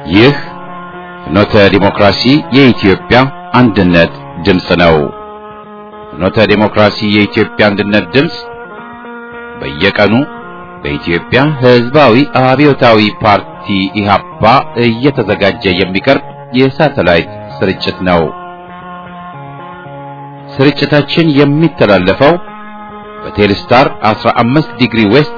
ይህ ፍኖተ ዲሞክራሲ የኢትዮጵያ አንድነት ድምፅ ነው። ፍኖተ ዲሞክራሲ የኢትዮጵያ አንድነት ድምፅ በየቀኑ በኢትዮጵያ ሕዝባዊ አብዮታዊ ፓርቲ ኢህአፓ እየተዘጋጀ የሚቀርብ የሳተላይት ስርጭት ነው። ስርጭታችን የሚተላለፈው በቴሌስታር 15 ዲግሪ ዌስት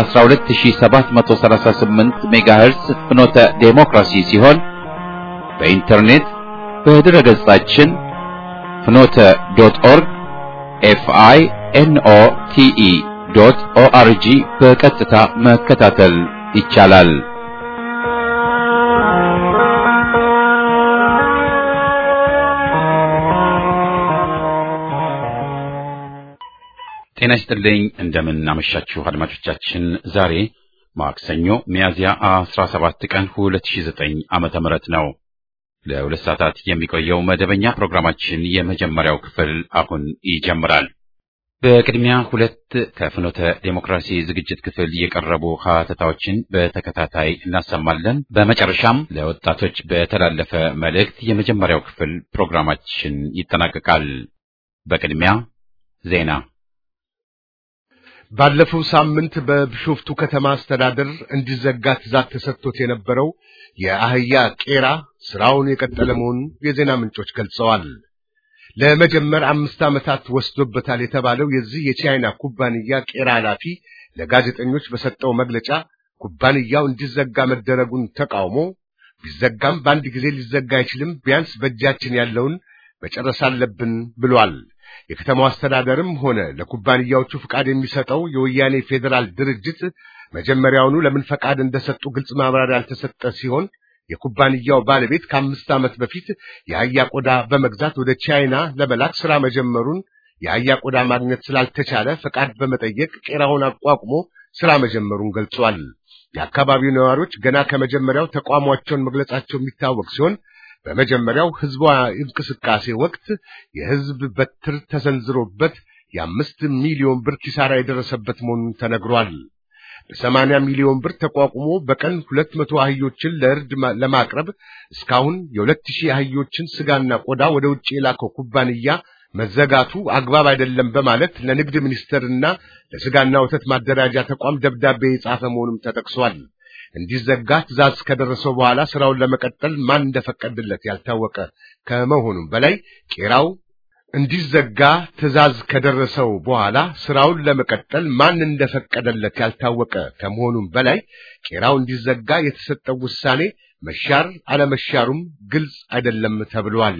በ12738 ሜጋሄርስ ፍኖተ ዴሞክራሲ ሲሆን በኢንተርኔት በድረ ገጻችን ፍኖተ ዶት ኦርግ ኤፍአይ ኤንኦ ቲኢ ዶት ኦአርጂ በቀጥታ መከታተል ይቻላል። ጤና ይስጥልኝ። እንደምን አመሻችሁ አድማጮቻችን። ዛሬ ማክሰኞ ሚያዝያ 17 ቀን 2009 ዓመተ ምህረት ነው። ለሁለት ሰዓታት የሚቆየው መደበኛ ፕሮግራማችን የመጀመሪያው ክፍል አሁን ይጀምራል። በቅድሚያ ሁለት ከፍኖተ ዴሞክራሲ ዝግጅት ክፍል የቀረቡ ሀተታዎችን በተከታታይ እናሰማለን። በመጨረሻም ለወጣቶች በተላለፈ መልእክት የመጀመሪያው ክፍል ፕሮግራማችን ይጠናቀቃል። በቅድሚያ ዜና ባለፈው ሳምንት በቢሾፍቱ ከተማ አስተዳደር እንዲዘጋ ትዕዛዝ ተሰጥቶት የነበረው የአህያ ቄራ ስራውን የቀጠለ መሆኑን የዜና ምንጮች ገልጸዋል። ለመጀመር አምስት ዓመታት ወስዶበታል የተባለው የዚህ የቻይና ኩባንያ ቄራ ኃላፊ ለጋዜጠኞች በሰጠው መግለጫ ኩባንያው እንዲዘጋ መደረጉን ተቃውሞ ቢዘጋም በአንድ ጊዜ ሊዘጋ አይችልም፣ ቢያንስ በእጃችን ያለውን መጨረስ አለብን ብሏል። የከተማው አስተዳደርም ሆነ ለኩባንያዎቹ ፍቃድ የሚሰጠው የወያኔ ፌዴራል ድርጅት መጀመሪያውኑ ለምን ፈቃድ እንደሰጡ ግልጽ ማብራሪያ ያልተሰጠ ሲሆን የኩባንያው ባለቤት ከአምስት ዓመት በፊት የአህያ ቆዳ በመግዛት ወደ ቻይና ለመላክ ሥራ መጀመሩን የአህያ ቆዳ ማግኘት ስላልተቻለ ፈቃድ በመጠየቅ ቄራውን አቋቁሞ ሥራ መጀመሩን ገልጿል። የአካባቢው ነዋሪዎች ገና ከመጀመሪያው ተቋሟቸውን መግለጻቸው የሚታወቅ ሲሆን በመጀመሪያው ህዝቧ እንቅስቃሴ ወቅት የህዝብ በትር ተሰንዝሮበት የአምስት ሚሊዮን ብር ኪሳራ የደረሰበት መሆኑን ተነግሯል። በሰማንያ ሚሊዮን ብር ተቋቁሞ በቀን ሁለት መቶ አህዮችን ለእርድ ለማቅረብ እስካሁን የሁለት ሺህ አህዮችን ስጋና ቆዳ ወደ ውጭ የላከው ኩባንያ መዘጋቱ አግባብ አይደለም በማለት ለንግድ ሚኒስቴርና ለስጋና ወተት ማደራጃ ተቋም ደብዳቤ የጻፈ መሆኑም ተጠቅሷል። እንዲዘጋ ትዕዛዝ ከደረሰው በኋላ ስራውን ለመቀጠል ማን እንደፈቀደለት ያልታወቀ ከመሆኑም በላይ ቄራው እንዲዘጋ ትዕዛዝ ከደረሰው በኋላ ስራውን ለመቀጠል ማን እንደፈቀደለት ያልታወቀ ከመሆኑም በላይ ቄራው እንዲዘጋ የተሰጠው ውሳኔ መሻር አለመሻሩም ግልጽ አይደለም ተብሏል።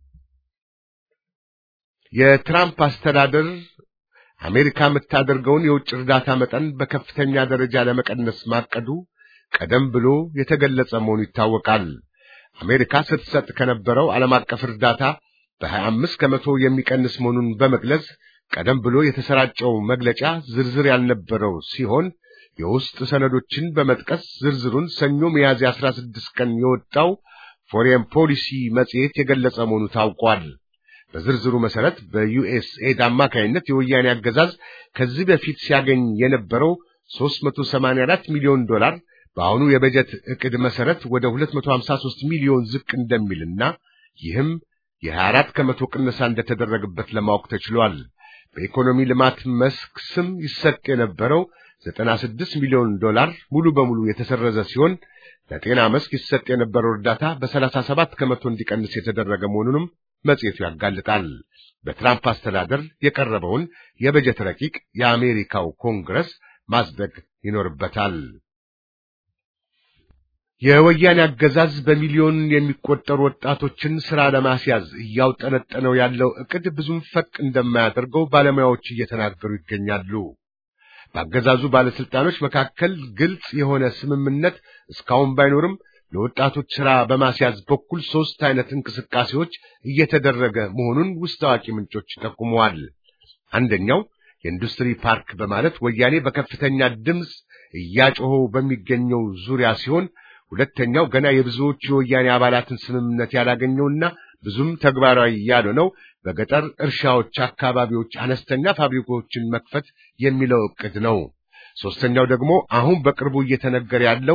የትራምፕ አስተዳደር አሜሪካ የምታደርገውን የውጭ እርዳታ መጠን በከፍተኛ ደረጃ ለመቀነስ ማቀዱ ቀደም ብሎ የተገለጸ መሆኑ ይታወቃል። አሜሪካ ስትሰጥ ከነበረው ዓለም አቀፍ እርዳታ በ25 ከመቶ የሚቀንስ መሆኑን በመግለጽ ቀደም ብሎ የተሰራጨው መግለጫ ዝርዝር ያልነበረው ሲሆን የውስጥ ሰነዶችን በመጥቀስ ዝርዝሩን ሰኞ ሚያዝያ 16 ቀን የወጣው ፎሬን ፖሊሲ መጽሔት የገለጸ መሆኑ ታውቋል። በዝርዝሩ መሰረት በዩኤስኤድ አማካይነት የወያኔ አገዛዝ ከዚህ በፊት ሲያገኝ የነበረው 384 ሚሊዮን ዶላር በአሁኑ የበጀት ዕቅድ መሰረት ወደ 253 ሚሊዮን ዝቅ እንደሚልና ይህም የ24 ከመቶ ቅነሳ እንደተደረገበት ለማወቅ ተችሏል። በኢኮኖሚ ልማት መስክ ስም ይሰጥ የነበረው 96 ሚሊዮን ዶላር ሙሉ በሙሉ የተሰረዘ ሲሆን ለጤና መስክ ይሰጥ የነበረው እርዳታ በ37 ከመቶ እንዲቀንስ የተደረገ መሆኑንም መጽሔቱ ያጋልጣል። በትራምፕ አስተዳደር የቀረበውን የበጀት ረቂቅ የአሜሪካው ኮንግረስ ማጽደቅ ይኖርበታል። የወያኔ አገዛዝ በሚሊዮን የሚቆጠሩ ወጣቶችን ሥራ ለማስያዝ እያውጠነጠነው ያለው ዕቅድ ብዙም ፈቅ እንደማያደርገው ባለሙያዎች እየተናገሩ ይገኛሉ። በአገዛዙ ባለስልጣኖች መካከል ግልጽ የሆነ ስምምነት እስካሁን ባይኖርም ለወጣቶች ሥራ በማስያዝ በኩል ሦስት አይነት እንቅስቃሴዎች እየተደረገ መሆኑን ውስጥ አዋቂ ምንጮች ጠቁመዋል። አንደኛው የኢንዱስትሪ ፓርክ በማለት ወያኔ በከፍተኛ ድምፅ እያጮኸው በሚገኘው ዙሪያ ሲሆን ሁለተኛው ገና የብዙዎቹ የወያኔ አባላትን ስምምነት ያላገኘውና ብዙም ተግባራዊ ያልሆነው በገጠር እርሻዎች አካባቢዎች አነስተኛ ፋብሪካዎችን መክፈት የሚለው ዕቅድ ነው። ሶስተኛው ደግሞ አሁን በቅርቡ እየተነገረ ያለው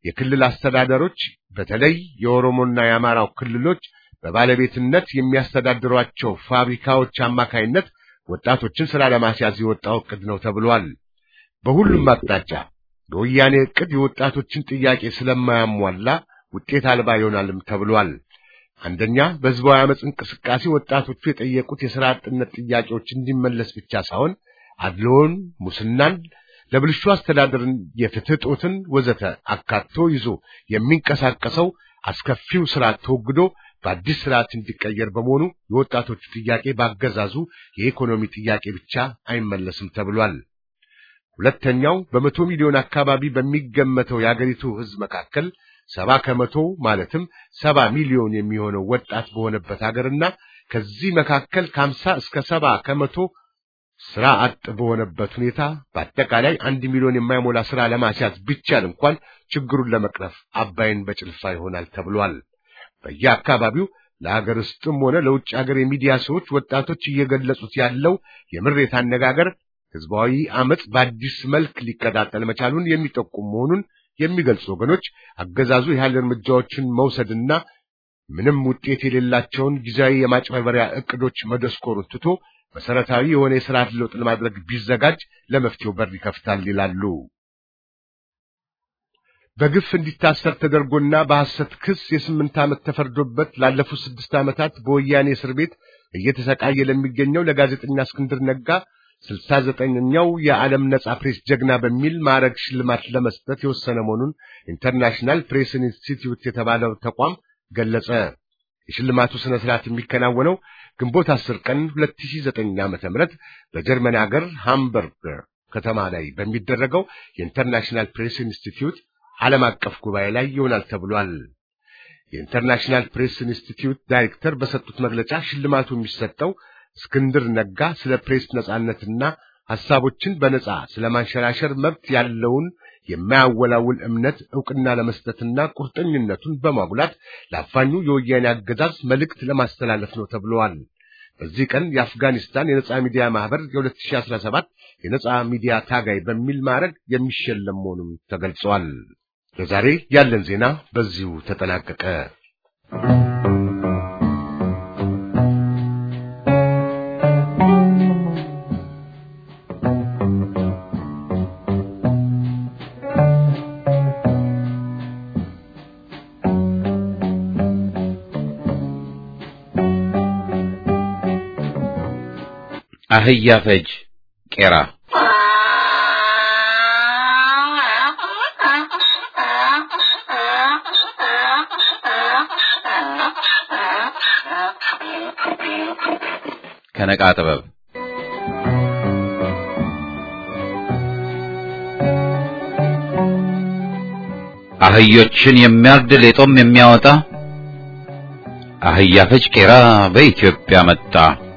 የክልል አስተዳደሮች በተለይ የኦሮሞና የአማራው ክልሎች በባለቤትነት የሚያስተዳድሯቸው ፋብሪካዎች አማካይነት ወጣቶችን ስራ ለማስያዝ የወጣው ዕቅድ ነው ተብሏል። በሁሉም አቅጣጫ በወያኔ ዕቅድ የወጣቶችን ጥያቄ ስለማያሟላ ውጤት አልባ ይሆናልም ተብሏል። አንደኛ በህዝባዊ አመፅ እንቅስቃሴ ወጣቶቹ የጠየቁት የሥራ አጥነት ጥያቄዎች እንዲመለስ ብቻ ሳይሆን አድሎን፣ ሙስናን፣ ለብልሹ አስተዳደርን፣ የፍትህ ጦትን ወዘተ አካቶ ይዞ የሚንቀሳቀሰው አስከፊው ስርዓት ተወግዶ በአዲስ ስርዓት እንዲቀየር በመሆኑ የወጣቶቹ ጥያቄ ባገዛዙ የኢኮኖሚ ጥያቄ ብቻ አይመለስም ተብሏል። ሁለተኛው በመቶ ሚሊዮን አካባቢ በሚገመተው የአገሪቱ ህዝብ መካከል ሰባ ከመቶ ማለትም ሰባ ሚሊዮን የሚሆነው ወጣት በሆነበት ሀገርና ከዚህ መካከል ከሀምሳ እስከ ሰባ ከመቶ ስራ አጥ በሆነበት ሁኔታ በአጠቃላይ አንድ ሚሊዮን የማይሞላ ስራ ለማስያዝ ቢቻል እንኳን ችግሩን ለመቅረፍ አባይን በጭልፋ ይሆናል ተብሏል። በየአካባቢው ለሀገር ውስጥም ሆነ ለውጭ ሀገር የሚዲያ ሰዎች ወጣቶች እየገለጹት ያለው የምሬት አነጋገር ህዝባዊ አመፅ በአዲስ መልክ ሊቀጣጠል መቻሉን የሚጠቁም መሆኑን የሚገልጹ ወገኖች አገዛዙ ያህል እርምጃዎችን መውሰድና ምንም ውጤት የሌላቸውን ጊዜያዊ የማጭበርበሪያ እቅዶች መደስኮሩን ትቶ መሰረታዊ የሆነ የስርዓት ለውጥ ለማድረግ ቢዘጋጅ ለመፍትሄው በር ይከፍታል ይላሉ። በግፍ እንዲታሰር ተደርጎና በሐሰት ክስ የስምንት ዓመት ተፈርዶበት ላለፉት ስድስት ዓመታት በወያኔ እስር ቤት እየተሰቃየ ለሚገኘው ለጋዜጠኛ እስክንድር ነጋ ስልሳ ዘጠነኛው የዓለም ነጻ ፕሬስ ጀግና በሚል ማዕረግ ሽልማት ለመስጠት የወሰነ መሆኑን ኢንተርናሽናል ፕሬስ ኢንስቲትዩት የተባለው ተቋም ገለጸ። የሽልማቱ ስነ ስርዓት የሚከናወነው ግንቦት 10 ቀን 2009 ዓመተ ምህረት በጀርመን ሀገር ሃምበርግ ከተማ ላይ በሚደረገው የኢንተርናሽናል ፕሬስ ኢንስቲትዩት ዓለም አቀፍ ጉባኤ ላይ ይሆናል ተብሏል። የኢንተርናሽናል ፕሬስ ኢንስቲትዩት ዳይሬክተር በሰጡት መግለጫ ሽልማቱ የሚሰጠው እስክንድር ነጋ ስለ ፕሬስ ነጻነትና ሐሳቦችን በነጻ ስለ ማንሸራሸር መብት ያለውን የማያወላውል እምነት ዕውቅና ለመስጠትና ቁርጠኝነቱን በማጉላት ለአፋኙ የወያኔ አገዛዝ መልእክት ለማስተላለፍ ነው ተብለዋል። በዚህ ቀን የአፍጋኒስታን የነጻ ሚዲያ ማህበር የ2017 የነጻ ሚዲያ ታጋይ በሚል ማዕረግ የሚሸለም መሆኑም ተገልጿል። ለዛሬ ያለን ዜና በዚሁ ተጠናቀቀ። አህያ ፈጅ ቄራ ከነቃ ጥበብ አህዮችን የሚያርድ ሌጦም የሚያወጣ አህያ ፈጅ ቄራ በኢትዮጵያ መጣ።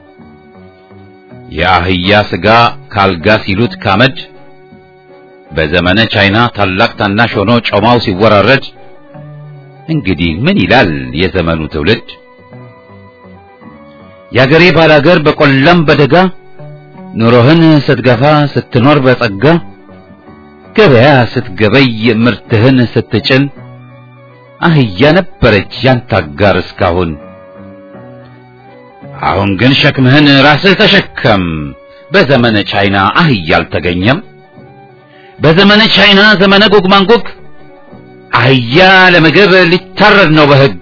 የአህያ ስጋ ካልጋ ሲሉት ካመድ በዘመነ ቻይና ታላቅ ታናሽ ሆኖ ጮማው ሲወራረድ እንግዲህ ምን ይላል የዘመኑ ትውልድ? የአገሬ ባላገር በቆላም በደጋ ኑሮህን ስትገፋ ስትኖር በጸጋ ገበያ ስትገበይ ምርትህን ስትጭን አህያ ነበረች ያንተ አጋር እስካሁን። አሁን ግን ሸክምህን ራስህ ተሸከም። በዘመነ ቻይና አህያ አልተገኘም። በዘመነ ቻይና ዘመነ ጎግ ማንጎግ አህያ ለምግብ ሊታረድ ነው በሕግ።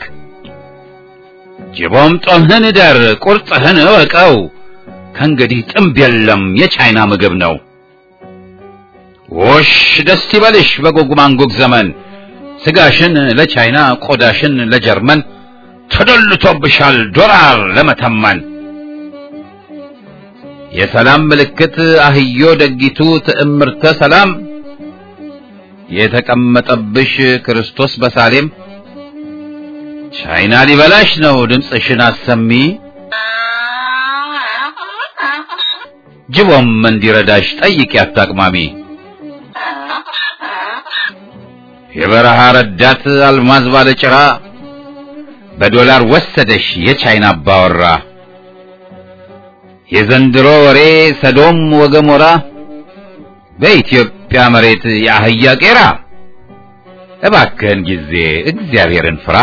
ጅቦም ጦምህን እደር ቁርጥህን እወቀው። ከእንግዲህ ጥምብ የለም የቻይና ምግብ ነው። ውሽ ደስ ይበልሽ በጎግ ማንጎግ ዘመን ስጋሽን ለቻይና ቆዳሽን ለጀርመን ተደልቶብሻል ዶላር ለመተመን። የሰላም ምልክት አህዮ ደጊቱ ትዕምርተ ሰላም የተቀመጠብሽ ክርስቶስ በሳሌም ቻይና ሊበላሽ ነው ድምፅሽን አሰሚ። ጅቦም እንዲረዳሽ ጠይቂ አታቅማሚ። የበረሃ ረዳት አልማዝ ባለጭራ በዶላር ወሰደሽ የቻይና አባወራ። የዘንድሮ ወሬ ሰዶም ወገሞራ በኢትዮጵያ መሬት የአህያ ቄራ። እባክህን ጊዜ እግዚአብሔርን ፍራ።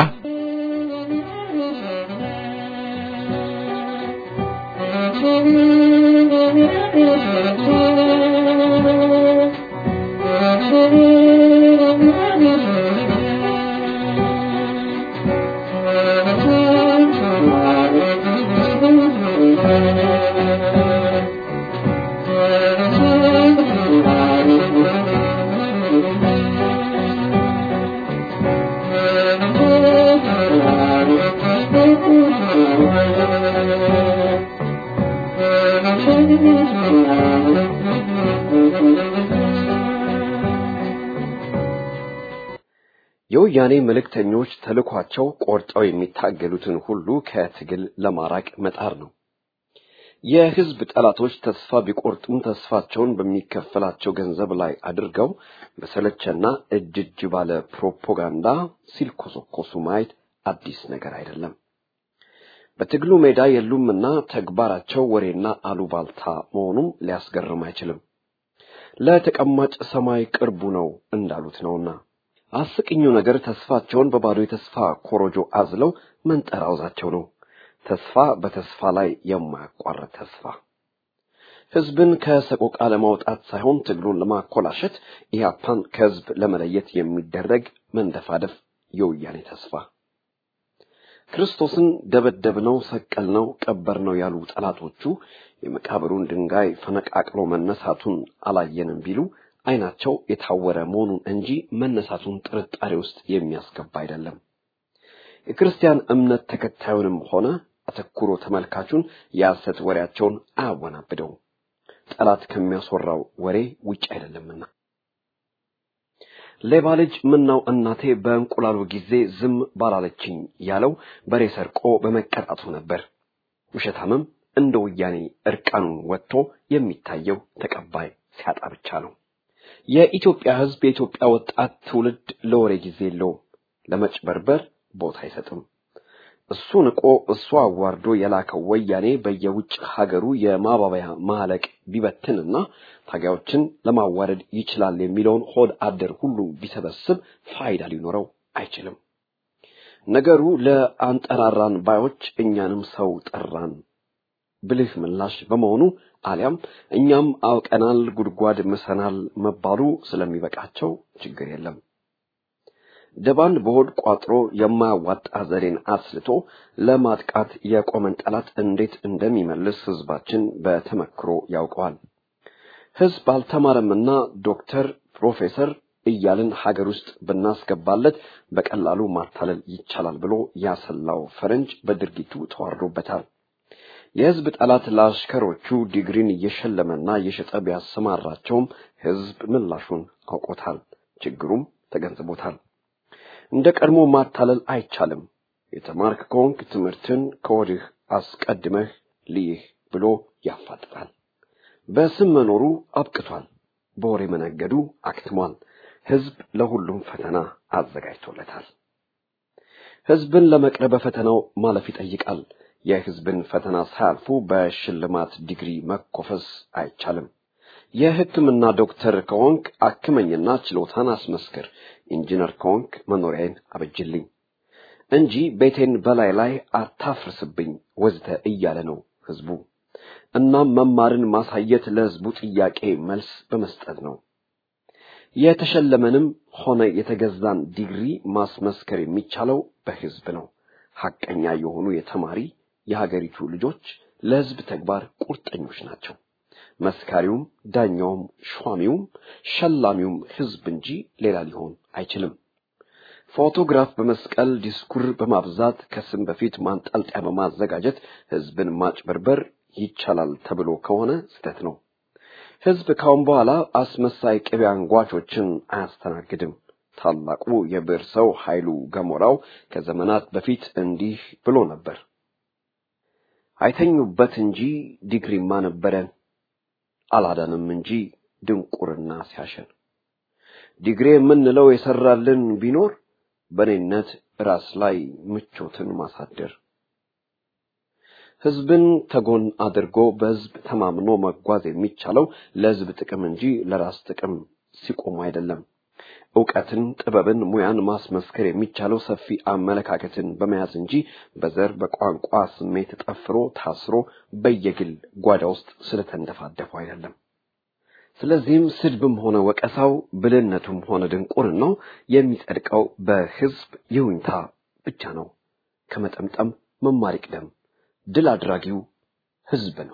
የወያኔ መልእክተኞች ተልኳቸው ቆርጠው የሚታገሉትን ሁሉ ከትግል ለማራቅ መጣር ነው። የህዝብ ጠላቶች ተስፋ ቢቆርጡም ተስፋቸውን በሚከፈላቸው ገንዘብ ላይ አድርገው በሰለቸና እጅ እጅ ባለ ፕሮፓጋንዳ ሲልኮሰኮሱ ማየት አዲስ ነገር አይደለም። በትግሉ ሜዳ የሉምና ተግባራቸው ወሬና አሉባልታ መሆኑም ሊያስገርም አይችልም። ለተቀማጭ ሰማይ ቅርቡ ነው እንዳሉት ነውና። አስቂኙ ነገር ተስፋቸውን በባዶ የተስፋ ኮሮጆ አዝለው መንጠራውዛቸው ነው። ተስፋ በተስፋ ላይ የማያቋርጥ ተስፋ። ህዝብን ከሰቆቃ ለማውጣት ሳይሆን ትግሉን ለማኮላሸት ኢህአፓን ከህዝብ ለመለየት የሚደረግ መንደፋደፍ የወያኔ ተስፋ። ክርስቶስን ደበደብነው፣ ሰቀልነው፣ ቀበርነው ያሉ ጠላቶቹ የመቃብሩን ድንጋይ ፈነቃቅሎ መነሳቱን አላየንም ቢሉ አይናቸው የታወረ መሆኑን እንጂ መነሳቱን ጥርጣሬ ውስጥ የሚያስገባ አይደለም። የክርስቲያን እምነት ተከታዩንም ሆነ አተኩሮ ተመልካቹን የሐሰት ወሬያቸውን አያወናብደውም። ጠላት ከሚያስወራው ወሬ ውጭ አይደለምና። ሌባ ልጅ ምነው እናቴ በእንቁላሉ ጊዜ ዝም ባላለችኝ ያለው በሬ ሰርቆ በመቀጣቱ ነበር። ውሸታምም እንደ ወያኔ እርቃኑን ወጥቶ የሚታየው ተቀባይ ሲያጣ ብቻ ነው። የኢትዮጵያ ሕዝብ የኢትዮጵያ ወጣት ትውልድ ለወሬ ጊዜ የለውም፣ ለመጭበርበር ቦታ አይሰጥም። እሱ ንቆ እሱ አዋርዶ የላከው ወያኔ በየውጭ ሀገሩ የማባበያ ማለቅ ቢበትንና ታጋዮችን ለማዋረድ ይችላል የሚለውን ሆድ አደር ሁሉ ቢሰበስብ ፋይዳ ሊኖረው አይችልም። ነገሩ ለአንጠራራን ባዮች እኛንም ሰው ጠራን ብልህ ምላሽ በመሆኑ አሊያም እኛም አውቀናል ጉድጓድ ምሰናል መባሉ ስለሚበቃቸው ችግር የለም። ደባን በሆድ ቋጥሮ የማያዋጣ ዘዴን አስልቶ ለማጥቃት የቆመን ጠላት እንዴት እንደሚመልስ ህዝባችን በተመክሮ ያውቀዋል። ህዝብ አልተማረምና ዶክተር፣ ፕሮፌሰር እያልን ሀገር ውስጥ ብናስገባለት በቀላሉ ማታለል ይቻላል ብሎ ያሰላው ፈረንጅ በድርጊቱ ተዋርዶበታል። የህዝብ ጠላት ለአሽከሮቹ ዲግሪን እየሸለመና እየሸጠ ቢያሰማራቸውም ህዝብ ምላሹን አውቆታል፣ ችግሩም ተገንዝቦታል። እንደ ቀድሞ ማታለል አይቻልም። የተማርክ ከሆንክ ትምህርትን ከወዲህ አስቀድመህ ልይህ ብሎ ያፋጥጣል። በስም መኖሩ አብቅቷል። በወሬ መነገዱ አክትሟል። ህዝብ ለሁሉም ፈተና አዘጋጅቶለታል። ህዝብን ለመቅረብ በፈተናው ማለፍ ይጠይቃል። የህዝብን ፈተና ሳያልፉ በሽልማት ዲግሪ መኮፈስ አይቻልም። የሕክምና ዶክተር ከሆንክ አክመኝና ችሎታን አስመስክር፣ ኢንጂነር ከሆንክ መኖሪያዬን አበጅልኝ እንጂ ቤቴን በላይ ላይ አታፍርስብኝ ወዝተ እያለ ነው ህዝቡ። እናም መማርን ማሳየት ለህዝቡ ጥያቄ መልስ በመስጠት ነው። የተሸለመንም ሆነ የተገዛን ዲግሪ ማስመስከር የሚቻለው በህዝብ ነው። ሐቀኛ የሆኑ የተማሪ የሀገሪቱ ልጆች ለህዝብ ተግባር ቁርጠኞች ናቸው። መስካሪውም፣ ዳኛውም፣ ሿሚውም፣ ሸላሚውም ህዝብ እንጂ ሌላ ሊሆን አይችልም። ፎቶግራፍ በመስቀል ዲስኩር በማብዛት ከስም በፊት ማንጠልጠያ በማዘጋጀት ህዝብን ማጭበርበር ይቻላል ተብሎ ከሆነ ስህተት ነው። ህዝብ ካሁን በኋላ አስመሳይ ቅቤ አንጓቾችን አያስተናግድም። ታላቁ የብዕር ሰው ኃይሉ ገሞራው ከዘመናት በፊት እንዲህ ብሎ ነበር። አይተኙበት እንጂ ዲግሪማ ነበረን፣ አላዳንም እንጂ ድንቁርና ሲያሸን። ዲግሪ የምንለው የሰራልን ቢኖር በኔነት ራስ ላይ ምቾትን ማሳደር ህዝብን ተጎን አድርጎ በህዝብ ተማምኖ መጓዝ የሚቻለው ለህዝብ ጥቅም እንጂ ለራስ ጥቅም ሲቆሙ አይደለም። እውቀትን፣ ጥበብን፣ ሙያን ማስመስከር የሚቻለው ሰፊ አመለካከትን በመያዝ እንጂ በዘር በቋንቋ ስሜት ጠፍሮ ታስሮ በየግል ጓዳ ውስጥ ስለተንደፋደፉ አይደለም። ስለዚህም ስድብም ሆነ ወቀሳው ብልህነቱም ሆነ ድንቁርናው የሚጸድቀው በሕዝብ ይሁንታ ብቻ ነው። ከመጠምጠም መማር ይቅደም። ድል አድራጊው ሕዝብ ነው።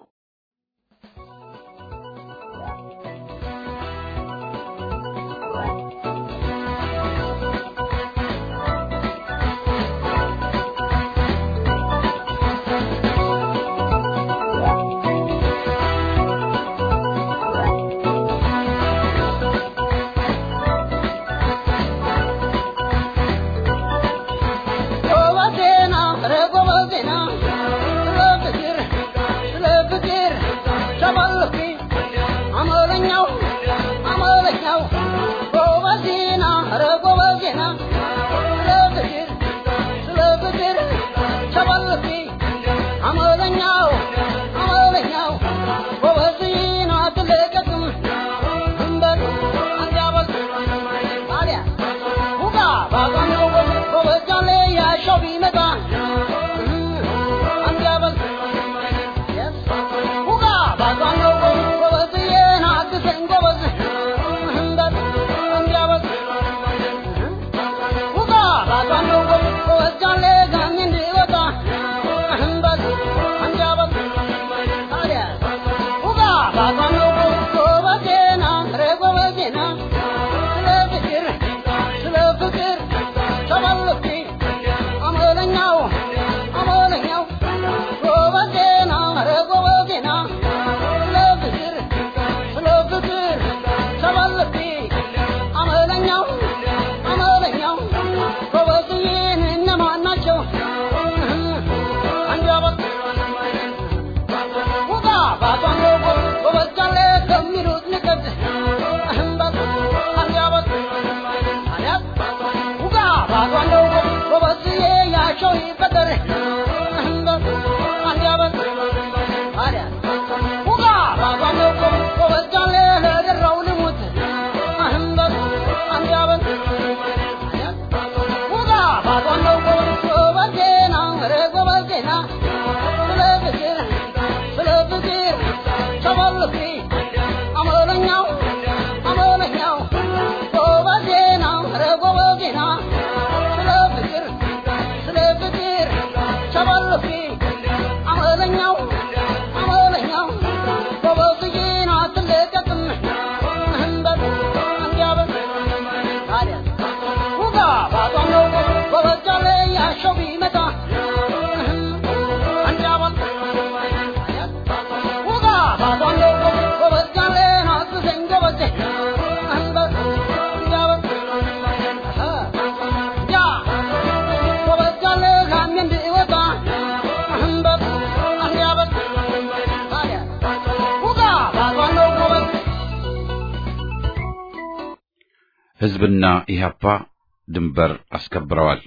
ሕዝብና ኢህአፓ ድንበር አስከብረዋል።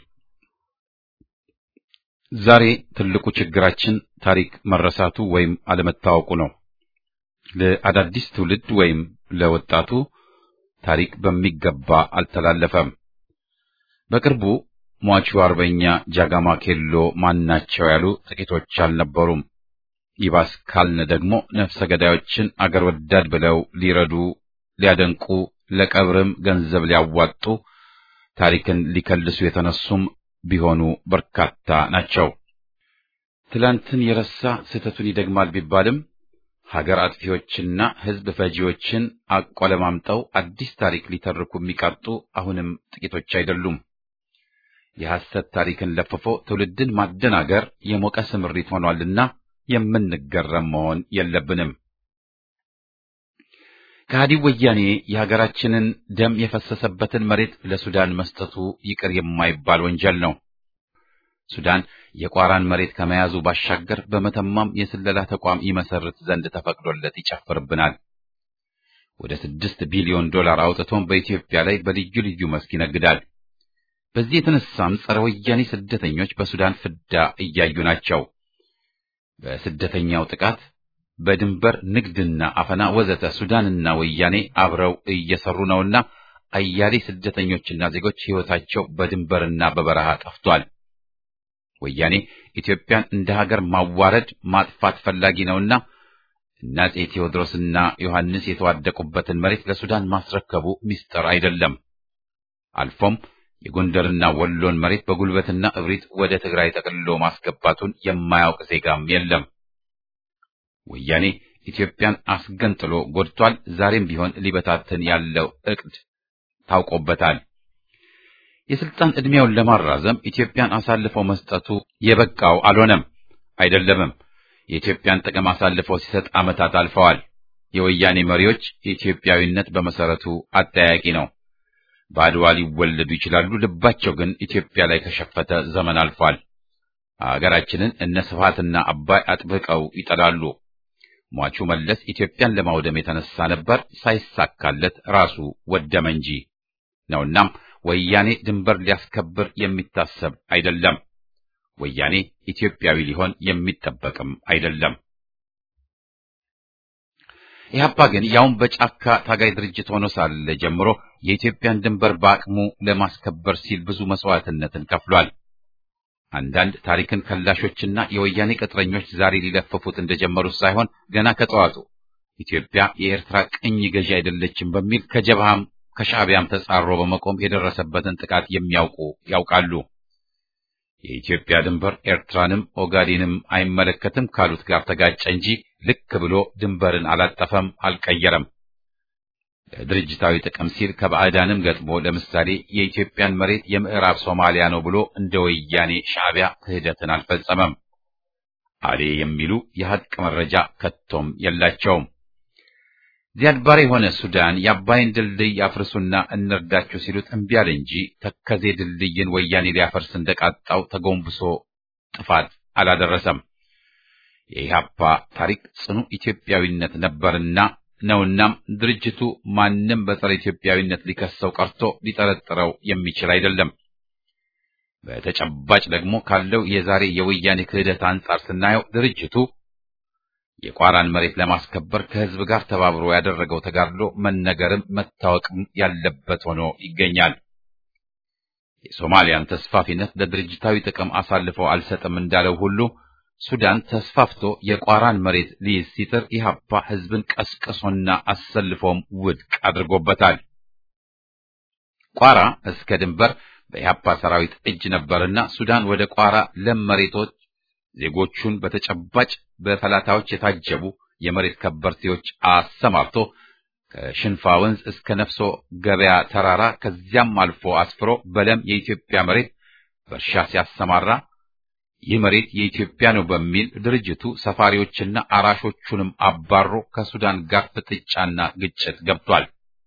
ዛሬ ትልቁ ችግራችን ታሪክ መረሳቱ ወይም አለመታወቁ ነው። ለአዳዲስ ትውልድ ወይም ለወጣቱ ታሪክ በሚገባ አልተላለፈም። በቅርቡ ሟቹ አርበኛ ጃጋማ ኬሎ ማናቸው ያሉ ጥቂቶች አልነበሩም። ይባስ ካልን ደግሞ ነፍሰ ገዳዮችን አገር ወዳድ ብለው ሊረዱ ሊያደንቁ ለቀብርም ገንዘብ ሊያዋጡ ታሪክን ሊከልሱ የተነሱም ቢሆኑ በርካታ ናቸው። ትላንትን የረሳ ስህተቱን ይደግማል ቢባልም ሀገር አጥፊዎችና ሕዝብ ፈጂዎችን አቆለማምጠው አዲስ ታሪክ ሊተርኩ የሚቃጡ አሁንም ጥቂቶች አይደሉም። የሐሰት ታሪክን ለፍፎ ትውልድን ማደናገር የሞቀ ስምሪት ሆኗልና የምንገረም መሆን የለብንም። ከሃዲው ወያኔ የሀገራችንን ደም የፈሰሰበትን መሬት ለሱዳን መስጠቱ ይቅር የማይባል ወንጀል ነው። ሱዳን የቋራን መሬት ከመያዙ ባሻገር በመተማም የስለላ ተቋም ይመሰርት ዘንድ ተፈቅዶለት ይጨፍርብናል። ወደ ስድስት ቢሊዮን ዶላር አውጥቶም በኢትዮጵያ ላይ በልዩ ልዩ መስክ ይነግዳል። በዚህ የተነሳም ጸረ ወያኔ ስደተኞች በሱዳን ፍዳ እያዩ ናቸው። በስደተኛው ጥቃት በድንበር ንግድና አፈና ወዘተ ሱዳንና ወያኔ አብረው እየሰሩ ነውና አያሌ ስደተኞችና ዜጎች ሕይወታቸው በድንበርና በበረሃ ጠፍቷል። ወያኔ ኢትዮጵያን እንደ ሀገር ማዋረድ ማጥፋት ፈላጊ ነውና እነ አፄ ቴዎድሮስና ዮሐንስ የተዋደቁበትን መሬት ለሱዳን ማስረከቡ ምስጢር አይደለም። አልፎም የጎንደርና ወሎን መሬት በጉልበትና እብሪት ወደ ትግራይ ጠቅልሎ ማስገባቱን የማያውቅ ዜጋም የለም። ወያኔ ኢትዮጵያን አስገንጥሎ ጎድቷል። ዛሬም ቢሆን ሊበታትን ያለው ዕቅድ ታውቆበታል። የስልጣን ዕድሜውን ለማራዘም ኢትዮጵያን አሳልፈው መስጠቱ የበቃው አልሆነም አይደለምም። የኢትዮጵያን ጥቅም አሳልፈው ሲሰጥ ዓመታት አልፈዋል። የወያኔ መሪዎች የኢትዮጵያዊነት በመሰረቱ አጠያቂ ነው። በአድዋ ሊወለዱ ይችላሉ፣ ልባቸው ግን ኢትዮጵያ ላይ ከሸፈተ ዘመን አልፏል። አገራችንን እነ ስብሃትና አባይ አጥብቀው ይጠላሉ። ሟቹ መለስ ኢትዮጵያን ለማውደም የተነሳ ነበር፣ ሳይሳካለት ራሱ ወደመ እንጂ ነውናም ወያኔ ድንበር ሊያስከብር የሚታሰብ አይደለም። ወያኔ ኢትዮጵያዊ ሊሆን የሚጠበቅም አይደለም። ኢህአፓ ግን ያውም በጫካ ታጋይ ድርጅት ሆኖ ሳለ ጀምሮ የኢትዮጵያን ድንበር በአቅሙ ለማስከበር ሲል ብዙ መስዋዕትነትን ከፍሏል። አንዳንድ ታሪክን ከላሾችና የወያኔ ቅጥረኞች ዛሬ ሊለፍፉት እንደጀመሩት ሳይሆን ገና ከጠዋቱ ኢትዮጵያ የኤርትራ ቅኝ ገዢ አይደለችም በሚል ከጀብሃም ከሻዕቢያም ተጻሮ በመቆም የደረሰበትን ጥቃት የሚያውቁ ያውቃሉ። የኢትዮጵያ ድንበር ኤርትራንም ኦጋዴንም አይመለከትም ካሉት ጋር ተጋጨ እንጂ ልክ ብሎ ድንበርን አላጠፈም፣ አልቀየረም። ለድርጅታዊ ጥቅም ሲል ከባዕዳንም ገጥሞ ለምሳሌ የኢትዮጵያን መሬት የምዕራብ ሶማሊያ ነው ብሎ እንደ ወያኔ ሻዕቢያ ክህደትን አልፈጸመም። አሌ የሚሉ የሐቅ መረጃ ከቶም የላቸውም። ዚያድ ባሬ የሆነ ሱዳን የአባይን ድልድይ አፍርሱና እንርዳችሁ ሲሉት እምቢ አለ እንጂ ተከዜ ድልድይን ወያኔ ሊያፈርስ እንደቃጣው ተጎንብሶ ጥፋት አላደረሰም። የኢህአፓ ታሪክ ጽኑ ኢትዮጵያዊነት ነበርና ነውናም ድርጅቱ ማንም በጸረ ኢትዮጵያዊነት ሊከሰው ቀርቶ ሊጠረጥረው የሚችል አይደለም። በተጨባጭ ደግሞ ካለው የዛሬ የወያኔ ክህደት አንጻር ስናየው ድርጅቱ የቋራን መሬት ለማስከበር ከህዝብ ጋር ተባብሮ ያደረገው ተጋድሎ መነገርም መታወቅም ያለበት ሆኖ ይገኛል። የሶማሊያን ተስፋፊነት ለድርጅታዊ ጥቅም አሳልፈው አልሰጥም እንዳለው ሁሉ ሱዳን ተስፋፍቶ የቋራን መሬት ሊይዝ ሲጥር ኢህአፓ ህዝብን ቀስቅሶና አሰልፎም ውድቅ አድርጎበታል። ቋራ እስከ ድንበር በኢህአፓ ሰራዊት እጅ ነበርና ሱዳን ወደ ቋራ ለም መሬቶች ዜጎቹን በተጨባጭ በፈላታዎች የታጀቡ የመሬት ከበርቴዎች አሰማርቶ ከሽንፋ ወንዝ እስከ ነፍሶ ገበያ ተራራ ከዚያም አልፎ አስፍሮ በለም የኢትዮጵያ መሬት በእርሻ ሲያሰማራ ይህ መሬት የኢትዮጵያ ነው በሚል ድርጅቱ ሰፋሪዎችና አራሾቹንም አባሮ ከሱዳን ጋር ፍጥጫና ግጭት ገብቷል።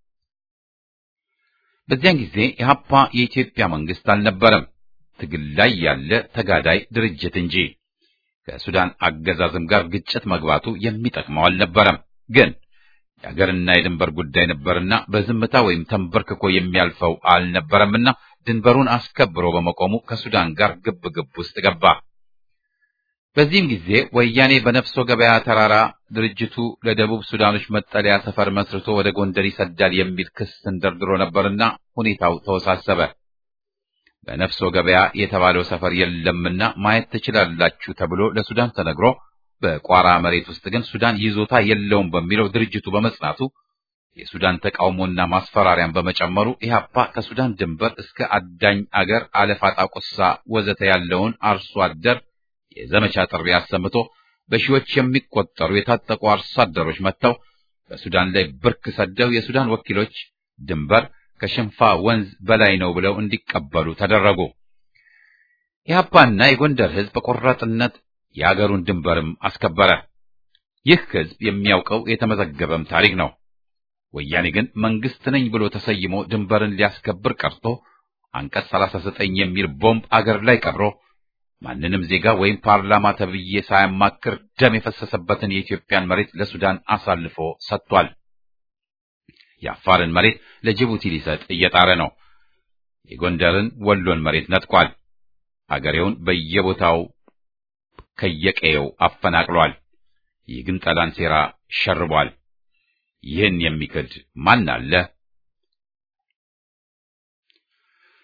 በዚያን ጊዜ ኢህአፓ የኢትዮጵያ መንግስት አልነበረም፣ ትግል ላይ ያለ ተጋዳይ ድርጅት እንጂ። ከሱዳን አገዛዝም ጋር ግጭት መግባቱ የሚጠቅመው አልነበረም። ግን የአገርና የድንበር ጉዳይ ነበርና በዝምታ ወይም ተንበርክኮ የሚያልፈው አልነበረምና ድንበሩን አስከብሮ በመቆሙ ከሱዳን ጋር ግብ ግብ ውስጥ ገባ። በዚህም ጊዜ ወያኔ በነፍሶ ገበያ ተራራ ድርጅቱ ለደቡብ ሱዳኖች መጠለያ ሰፈር መስርቶ ወደ ጎንደር ይሰዳል የሚል ክስ ተንደርድሮ ነበርና ሁኔታው ተወሳሰበ። በነፍሶ ገበያ የተባለው ሰፈር የለምና ማየት ትችላላችሁ ተብሎ ለሱዳን ተነግሮ በቋራ መሬት ውስጥ ግን ሱዳን ይዞታ የለውም በሚለው ድርጅቱ በመጽናቱ የሱዳን ተቃውሞና ማስፈራሪያን በመጨመሩ ኢህአፓ ከሱዳን ድንበር እስከ አዳኝ አገር አለፋጣ ቁሳ ወዘተ ያለውን አርሶ አደር የዘመቻ ጥሪ አሰምቶ በሺዎች የሚቆጠሩ የታጠቁ አርሶ አደሮች መጥተው በሱዳን ላይ ብርክ ሰደው የሱዳን ወኪሎች ድንበር ከሽንፋ ወንዝ በላይ ነው ብለው እንዲቀበሉ ተደረጉ። ኢህአፓና የጎንደር ህዝብ በቆራጥነት የአገሩን ድንበርም አስከበረ። ይህ ህዝብ የሚያውቀው የተመዘገበም ታሪክ ነው። ወያኔ ግን መንግስት ነኝ ብሎ ተሰይሞ ድንበርን ሊያስከብር ቀርቶ አንቀጽ 39 የሚል ቦምብ አገር ላይ ቀብሮ ማንንም ዜጋ ወይም ፓርላማ ተብዬ ሳያማክር ደም የፈሰሰበትን የኢትዮጵያን መሬት ለሱዳን አሳልፎ ሰጥቷል። የአፋርን መሬት ለጅቡቲ ሊሰጥ እየጣረ ነው። የጎንደርን ወሎን መሬት ነጥቋል። አገሬውን በየቦታው ከየቀየው አፈናቅሏል። የግንጠላን ሴራ ሸርቧል። ይህን የሚክድ ማን አለ?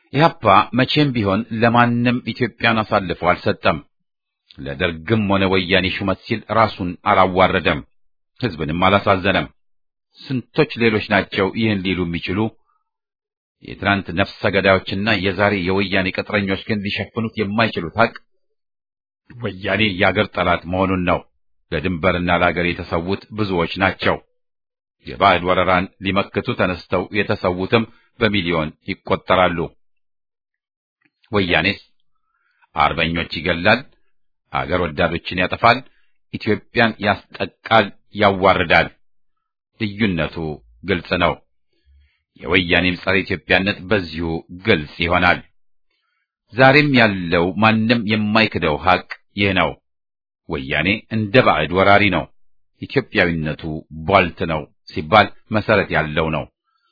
ኢህአፓ መቼም ቢሆን ለማንም ኢትዮጵያን አሳልፎ አልሰጠም። ለደርግም ሆነ ወያኔ ሹመት ሲል ራሱን አላዋረደም፣ ህዝብንም አላሳዘነም። ስንቶች ሌሎች ናቸው ይህን ሊሉ የሚችሉ? የትናንት ነፍሰ ገዳዮችና የዛሬ የወያኔ ቅጥረኞች ግን ሊሸፍኑት የማይችሉት ሀቅ ወያኔ የአገር ጠላት መሆኑን ነው። ለድንበርና ለአገር የተሰዉት ብዙዎች ናቸው። የባዕድ ወረራን ሊመክቱ ተነስተው የተሰዉትም በሚሊዮን ይቆጠራሉ። ወያኔስ አርበኞች ይገላል፣ አገር ወዳዶችን ያጠፋል፣ ኢትዮጵያን ያስጠቃል፣ ያዋርዳል። ልዩነቱ ግልጽ ነው። የወያኔም ጸረ ኢትዮጵያነት በዚሁ ግልጽ ይሆናል። ዛሬም ያለው ማንም የማይክደው ሀቅ ይህ ነው። ወያኔ እንደ ባዕድ ወራሪ ነው። ኢትዮጵያዊነቱ ቧልት ነው ሲባል መሰረት ያለው ነው።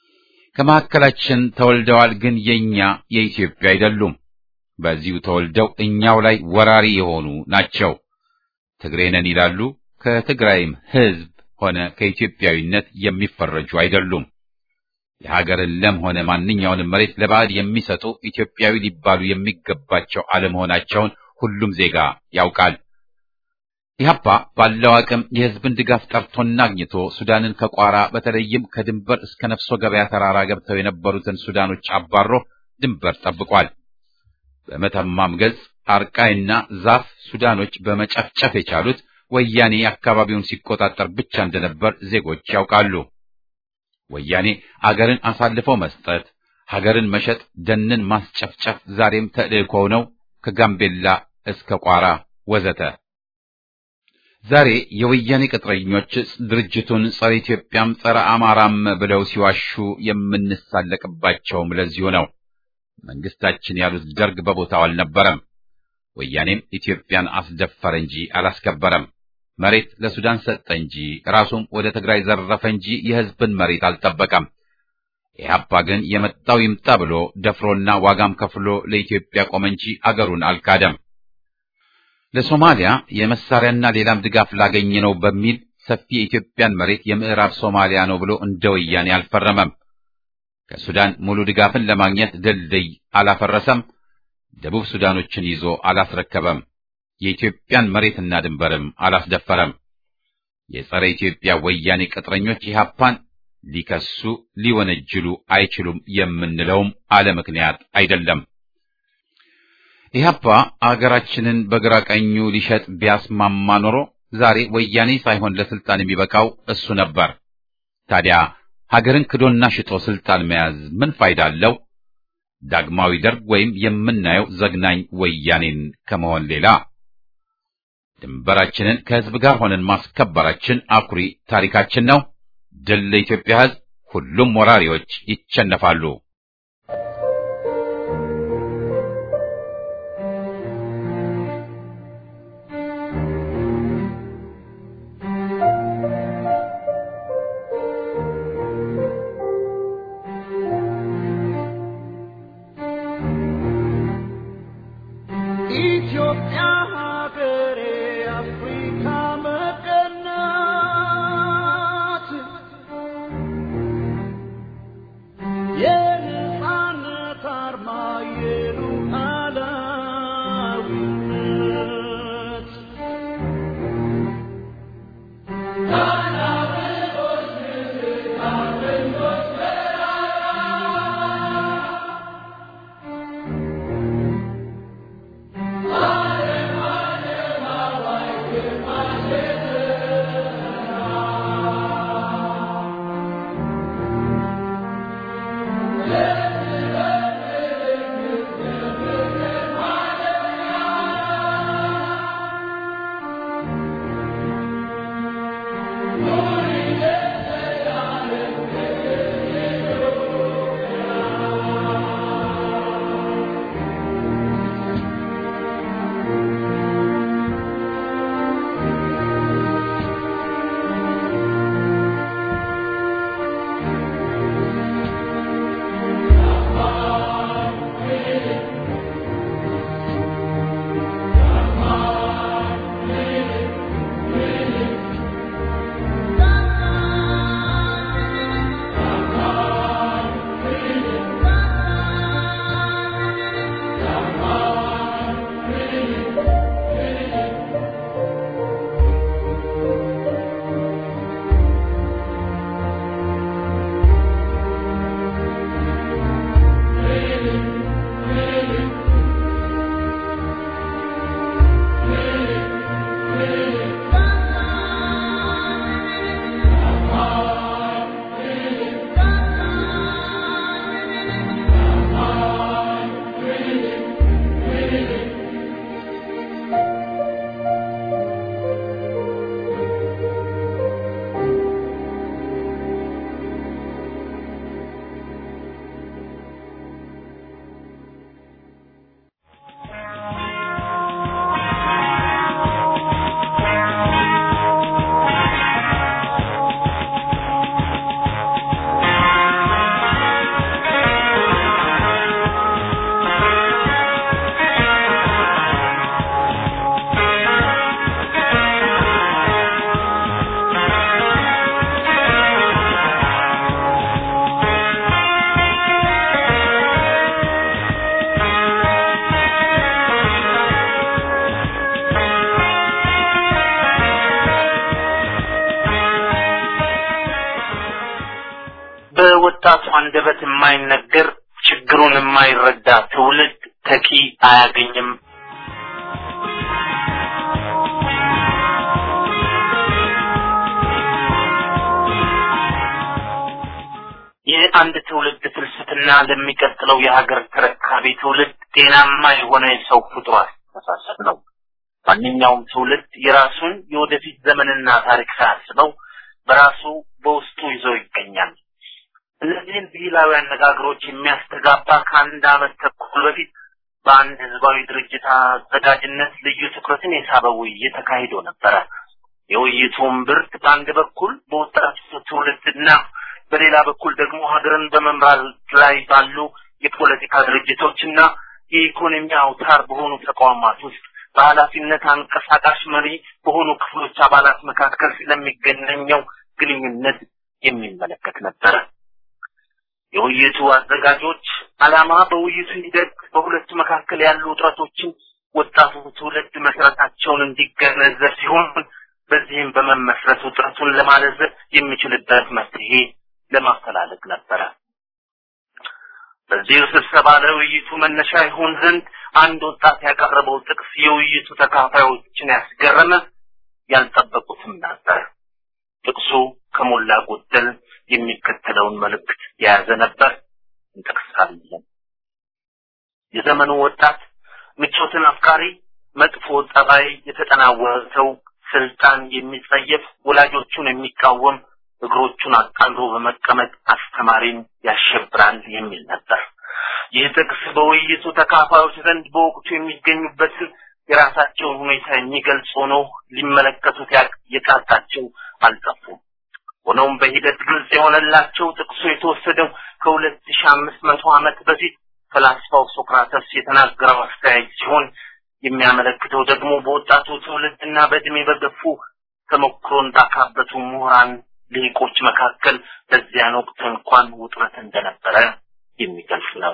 ከመካከላችን ተወልደዋል፣ ግን የኛ የኢትዮጵያ አይደሉም። በዚሁ ተወልደው እኛው ላይ ወራሪ የሆኑ ናቸው። ትግሬ ነን ይላሉ። ከትግራይም ሕዝብ ሆነ ከኢትዮጵያዊነት የሚፈረጁ አይደሉም። የሀገርን ለም ሆነ ማንኛውንም መሬት ለባዕድ የሚሰጡ ኢትዮጵያዊ ሊባሉ የሚገባቸው አለመሆናቸውን ሁሉም ዜጋ ያውቃል። ኢህአፓ ባለው አቅም የህዝብን ድጋፍ ጠርቶና አግኝቶ ሱዳንን ከቋራ በተለይም ከድንበር እስከ ነፍሶ ገበያ ተራራ ገብተው የነበሩትን ሱዳኖች አባሮ ድንበር ጠብቋል። በመተማም ገጽ አርቃይና ዛፍ ሱዳኖች በመጨፍጨፍ የቻሉት ወያኔ አካባቢውን ሲቆጣጠር ብቻ እንደነበር ዜጎች ያውቃሉ። ወያኔ አገርን አሳልፎ መስጠት፣ ሀገርን መሸጥ፣ ደንን ማስጨፍጨፍ ዛሬም ተልእኮው ነው። ከጋምቤላ እስከ ቋራ ወዘተ። ዛሬ የወያኔ ቅጥረኞች ድርጅቱን ጸረ ኢትዮጵያም ጸረ አማራም ብለው ሲዋሹ የምንሳለቅባቸውም ለዚሁ ነው። መንግስታችን ያሉት ደርግ በቦታው አልነበረም። ወያኔም ኢትዮጵያን አስደፈረ እንጂ አላስከበረም። መሬት ለሱዳን ሰጠ እንጂ ራሱም ወደ ትግራይ ዘረፈ እንጂ የህዝብን መሬት አልጠበቀም። ኢህአፓ ግን የመጣው ይምጣ ብሎ ደፍሮና ዋጋም ከፍሎ ለኢትዮጵያ ቆመ እንጂ አገሩን አልካደም። ለሶማሊያ የመሳሪያና ሌላም ድጋፍ ላገኘ ነው በሚል ሰፊ የኢትዮጵያን መሬት የምዕራብ ሶማሊያ ነው ብሎ እንደ ወያኔ አልፈረመም። ከሱዳን ሙሉ ድጋፍን ለማግኘት ድልድይ አላፈረሰም። ደቡብ ሱዳኖችን ይዞ አላስረከበም። የኢትዮጵያን መሬትና ድንበርም አላስደፈረም። የጸረ ኢትዮጵያ ወያኔ ቅጥረኞች ኢህአፓን ሊከሱ ሊወነጅሉ አይችሉም የምንለውም አለ ምክንያት አይደለም። ኢህአፓ አገራችንን በግራ ቀኙ ሊሸጥ ቢያስማማ ኖሮ ዛሬ ወያኔ ሳይሆን ለስልጣን የሚበቃው እሱ ነበር። ታዲያ ሀገርን ክዶና ሽጦ ስልጣን መያዝ ምን ፋይዳ አለው? ዳግማዊ ደርግ ወይም የምናየው ዘግናኝ ወያኔን ከመሆን ሌላ ድንበራችንን ከህዝብ ጋር ሆነን ማስከበራችን አኩሪ ታሪካችን ነው። ድል ለኢትዮጵያ ህዝብ! ሁሉም ወራሪዎች ይቸነፋሉ። ኢትዮጵያ ሀገሬ አፍሪካ መቀናት የነጻነት አርማ የሉዓላዊነት በአንደበት የማይነገር ችግሩን የማይረዳ ትውልድ ተኪ አያገኝም። ይህ አንድ ትውልድ ፍልስፍና ለሚቀጥለው የሀገር ተረካቢ ትውልድ ጤናማ የሆነ የሰው ፍጡር አስተሳሰብ ነው። ማንኛውም ትውልድ የራሱን የወደፊት ዘመንና ታሪክ ሳያስበው በራሱ በውስጡ ይዞ ይገኛል። እነዚህን ብሂላዊ አነጋገሮች የሚያስተጋባ ከአንድ ዓመት ተኩል በፊት በአንድ ህዝባዊ ድርጅት አዘጋጅነት ልዩ ትኩረትን የሳበ ውይይት ተካሂዶ ነበረ። የውይይቱም ብርት በአንድ በኩል በወጣቱ ትውልድና በሌላ በኩል ደግሞ ሀገርን በመምራት ላይ ባሉ የፖለቲካ ድርጅቶችና የኢኮኖሚ አውታር በሆኑ ተቋማት ውስጥ በኃላፊነት አንቀሳቃሽ መሪ በሆኑ ክፍሎች አባላት መካከል ስለሚገናኘው ግንኙነት የሚመለከት ነበረ። የውይይቱ አዘጋጆች ዓላማ በውይይቱ ሂደት በሁለቱ መካከል ያሉ ውጥረቶችን ወጣቱ ትውልድ መሰረታቸውን እንዲገነዘብ ሲሆን በዚህም በመመስረት ውጥረቱን ለማለዘብ የሚችልበት መፍትሄ ለማፈላለግ ነበረ። በዚህ ስብሰባ ለውይይቱ መነሻ ይሆን ዘንድ አንድ ወጣት ያቀረበው ጥቅስ የውይይቱ ተካፋዮችን ያስገረመ ያልጠበቁትም ነበር። ጥቅሱ ከሞላ ጎደል የሚከተለውን መልእክት የያዘ ነበር። እንጠቅሳለን። የዘመኑ ወጣት ምቾትን አፍቃሪ፣ መጥፎ ጠባይ የተጠናወተው፣ ስልጣን የሚጸየፍ፣ ወላጆቹን የሚቃወም፣ እግሮቹን አጣምሮ በመቀመጥ አስተማሪን ያሸብራል የሚል ነበር። ይህ ጥቅስ በውይይቱ ተካፋዮች ዘንድ በወቅቱ የሚገኙበትን የራሳቸውን ሁኔታ የሚገልጽ ሆኖ ሊመለከቱት የቃጣቸው አልጠፉም። ሆኖም በሂደት ግልጽ የሆነላቸው ጥቅሱ የተወሰደው ከሁለት ሺህ አምስት መቶ ዓመት በፊት ፈላስፋው ሶክራተስ የተናገረው አስተያየት ሲሆን የሚያመለክተው ደግሞ በወጣቱ ትውልድና በእድሜ በገፉ ተሞክሮ እንዳካበቱ ምሁራን ልሂቆች መካከል በዚያን ወቅት እንኳን ውጥረት እንደነበረ የሚገልጽ ነው።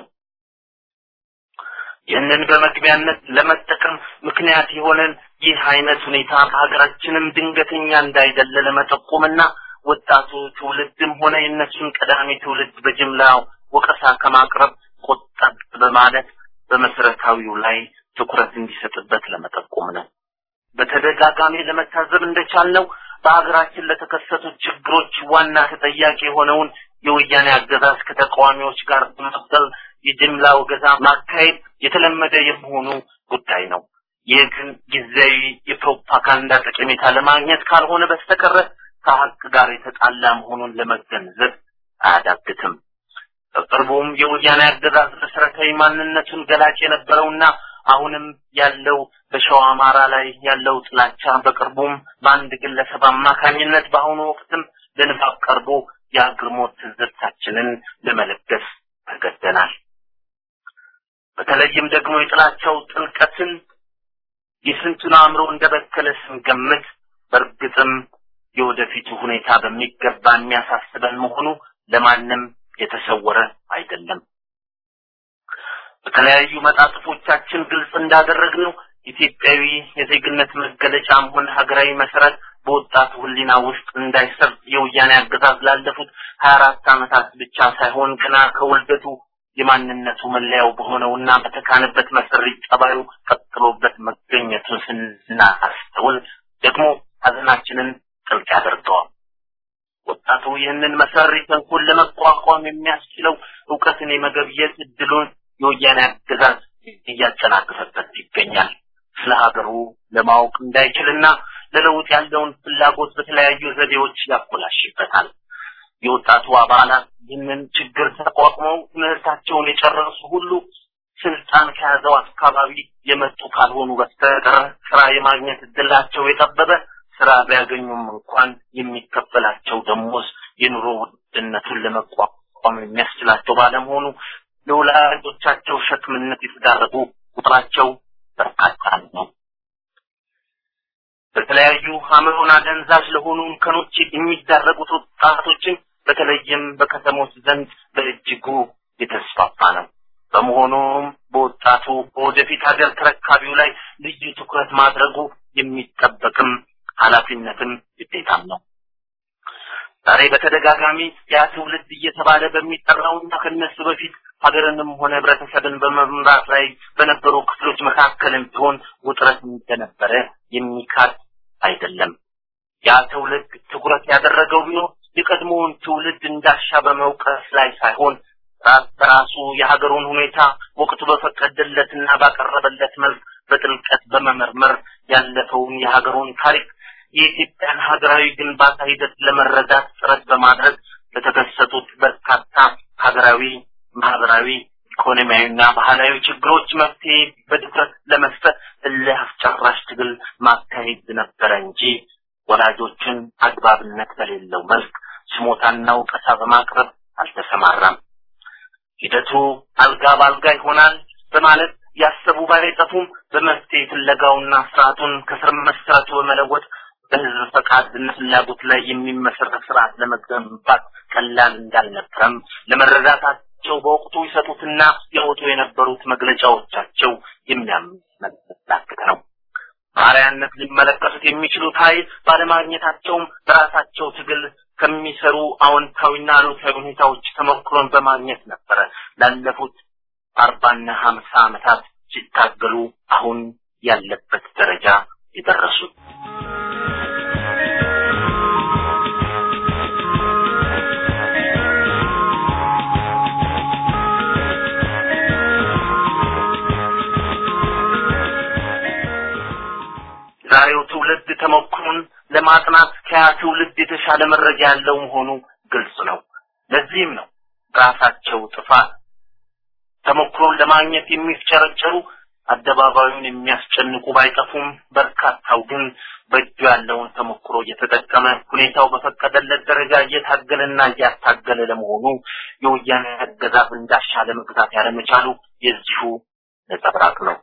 ይህንን በመግቢያነት ለመጠቀም ምክንያት የሆነን ይህ አይነት ሁኔታ በሀገራችንም ድንገተኛ እንዳይደለ ለመጠቆምና ወጣቱ ትውልድም ሆነ የእነሱን ቀዳሚ ትውልድ በጅምላው ወቀሳ ከማቅረብ ቆጠብ በማለት በመሰረታዊው ላይ ትኩረት እንዲሰጥበት ለመጠቆም ነው። በተደጋጋሚ ለመታዘብ እንደቻልነው በሀገራችን ለተከሰቱት ችግሮች ዋና ተጠያቂ የሆነውን የወያኔ አገዛዝ ከተቃዋሚዎች ጋር በመበል የጅምላ ወገዛ ማካሄድ የተለመደ የመሆኑ ጉዳይ ነው። ይህ ግን ጊዜያዊ የፕሮፓጋንዳ ጠቀሜታ ለማግኘት ካልሆነ በስተቀረ ከሀቅ ጋር የተጣላ መሆኑን ለመገንዘብ አያዳግትም። በቅርቡም የወያኔ አገዛዝ መሰረታዊ ማንነቱን ገላጭ የነበረውና አሁንም ያለው በሸዋ አማራ ላይ ያለው ጥላቻ በቅርቡም በአንድ ግለሰብ አማካኝነት በአሁኑ ወቅትም ለንባብ ቀርቦ የአግርሞት ትዝብታችንን ለመለገስ ተገደናል። በተለይም ደግሞ የጥላቻው ጥልቀትን የስንቱን አእምሮ እንደበከለ ስንገምት በእርግጥም የወደፊቱ ሁኔታ በሚገባ የሚያሳስበን መሆኑ ለማንም የተሰወረ አይደለም። በተለያዩ መጣጥፎቻችን ግልጽ እንዳደረግነው ኢትዮጵያዊ የዜግነት መገለጫም ሆነ ሀገራዊ መሰረት በወጣቱ ሕሊና ውስጥ እንዳይሰርጥ የወያኔ አገዛዝ ላለፉት ሀያ አራት ዓመታት ብቻ ሳይሆን ገና ከውልደቱ የማንነቱ መለያው በሆነውና በተካነበት መሰሪ ጠባዩ ቀጥሎበት መገኘቱን ስናስተውል ደግሞ ሀዘናችንን ጥልቅ ያደርገዋል። ወጣቱ ይህንን መሰሪ ተንኮል ለመቋቋም የሚያስችለው እውቀትን የመገብየት እድሉን የወያኔ አገዛዝ እያጨናገፈበት ይገኛል። ስለ ሀገሩ ለማወቅ እንዳይችልና ለለውጥ ያለውን ፍላጎት በተለያዩ ዘዴዎች ያኮላሽበታል። የወጣቱ አባላት ይህንን ችግር ተቋቁመው ትምህርታቸውን የጨረሱ ሁሉ ስልጣን ከያዘው አካባቢ የመጡ ካልሆኑ በስተቀር ስራ የማግኘት እድላቸው የጠበበ ስራ ቢያገኙም እንኳን የሚከፈላቸው ደሞዝ የኑሮ ውድነቱን ለመቋቋም የሚያስችላቸው ባለመሆኑ ለወላጆቻቸው ሸክምነት የተዳረጉ ቁጥራቸው በርካታ ነው። በተለያዩ አእምሮን አደንዛዥ ለሆኑ እንከኖች የሚዳረጉት ወጣቶችን በተለይም በከተሞች ዘንድ በእጅጉ የተስፋፋ ነው። በመሆኑም በወጣቱ በወደፊት ሀገር ተረካቢው ላይ ልዩ ትኩረት ማድረጉ የሚጠበቅም ኃላፊነትም ግዴታም ነው። ዛሬ በተደጋጋሚ ያ ትውልድ እየተባለ በሚጠራውና ከነሱ በፊት ሀገርንም ሆነ ህብረተሰብን በመምራት ላይ በነበሩ ክፍሎች መካከልም ቢሆን ውጥረት እንደነበረ የሚካድ አይደለም። ያ ትውልድ ትኩረት ያደረገው ቢኖር የቀድሞውን ትውልድ እንዳሻ በመውቀስ ላይ ሳይሆን ራስ በራሱ የሀገሩን ሁኔታ ወቅቱ በፈቀደለትና ባቀረበለት መልክ በጥልቀት በመመርመር ያለፈውን የሀገሩን ታሪክ የኢትዮጵያን ሀገራዊ ግንባታ ሂደት ለመረዳት ጥረት በማድረግ ለተከሰቱት በርካታ ሀገራዊ፣ ማህበራዊ፣ ኢኮኖሚያዊና ባህላዊ ችግሮች መፍትሄ በድፍረት ለመስጠት እልህ አስጨራሽ ትግል ማካሄድ ነበረ እንጂ ወላጆችን አግባብነት በሌለው መልክ ስሞታና ውቀሳ በማቅረብ አልተሰማራም። ሂደቱ አልጋ ባልጋ ይሆናል በማለት ያሰቡ ባይጠፉም በመፍትሄ ፍለጋውና ስርዓቱን ከስር መሰረቱ በመለወጥ በህዝብ ፈቃድና ፍላጎት ላይ የሚመሰረት ስርዓት ለመገንባት ቀላል እንዳልነበረም ለመረዳታቸው በወቅቱ ይሰጡትና ያወጡ የነበሩት መግለጫዎቻቸው የሚያመላክት ነው። ባሪያነት ሊመለከቱት የሚችሉት ኃይል ባለማግኘታቸውም በራሳቸው ትግል ከሚሰሩ አዎንታዊና አሉታዊ ሁኔታዎች ተሞክሮን በማግኘት ነበረ ላለፉት አርባና ሀምሳ ዓመታት ሲታገሉ አሁን ያለበት ደረጃ የደረሱት። ዛሬው ትውልድ ተሞክሮን ለማጥናት ከያ ትውልድ የተሻለ መረጃ ያለው መሆኑ ግልጽ ነው። ለዚህም ነው ራሳቸው ጥፋት ተሞክሮን ለማግኘት የሚፍጨረጨሩ አደባባዩን የሚያስጨንቁ ባይጠፉም በርካታው ግን በእጁ ያለውን ተሞክሮ እየተጠቀመ ሁኔታው በፈቀደለት ደረጃ እየታገለና እያታገለ ለመሆኑ የወያኔ አገዛዝ እንዳሻለ መግዛት ያለመቻሉ የዚሁ ነጸብራቅ ነው።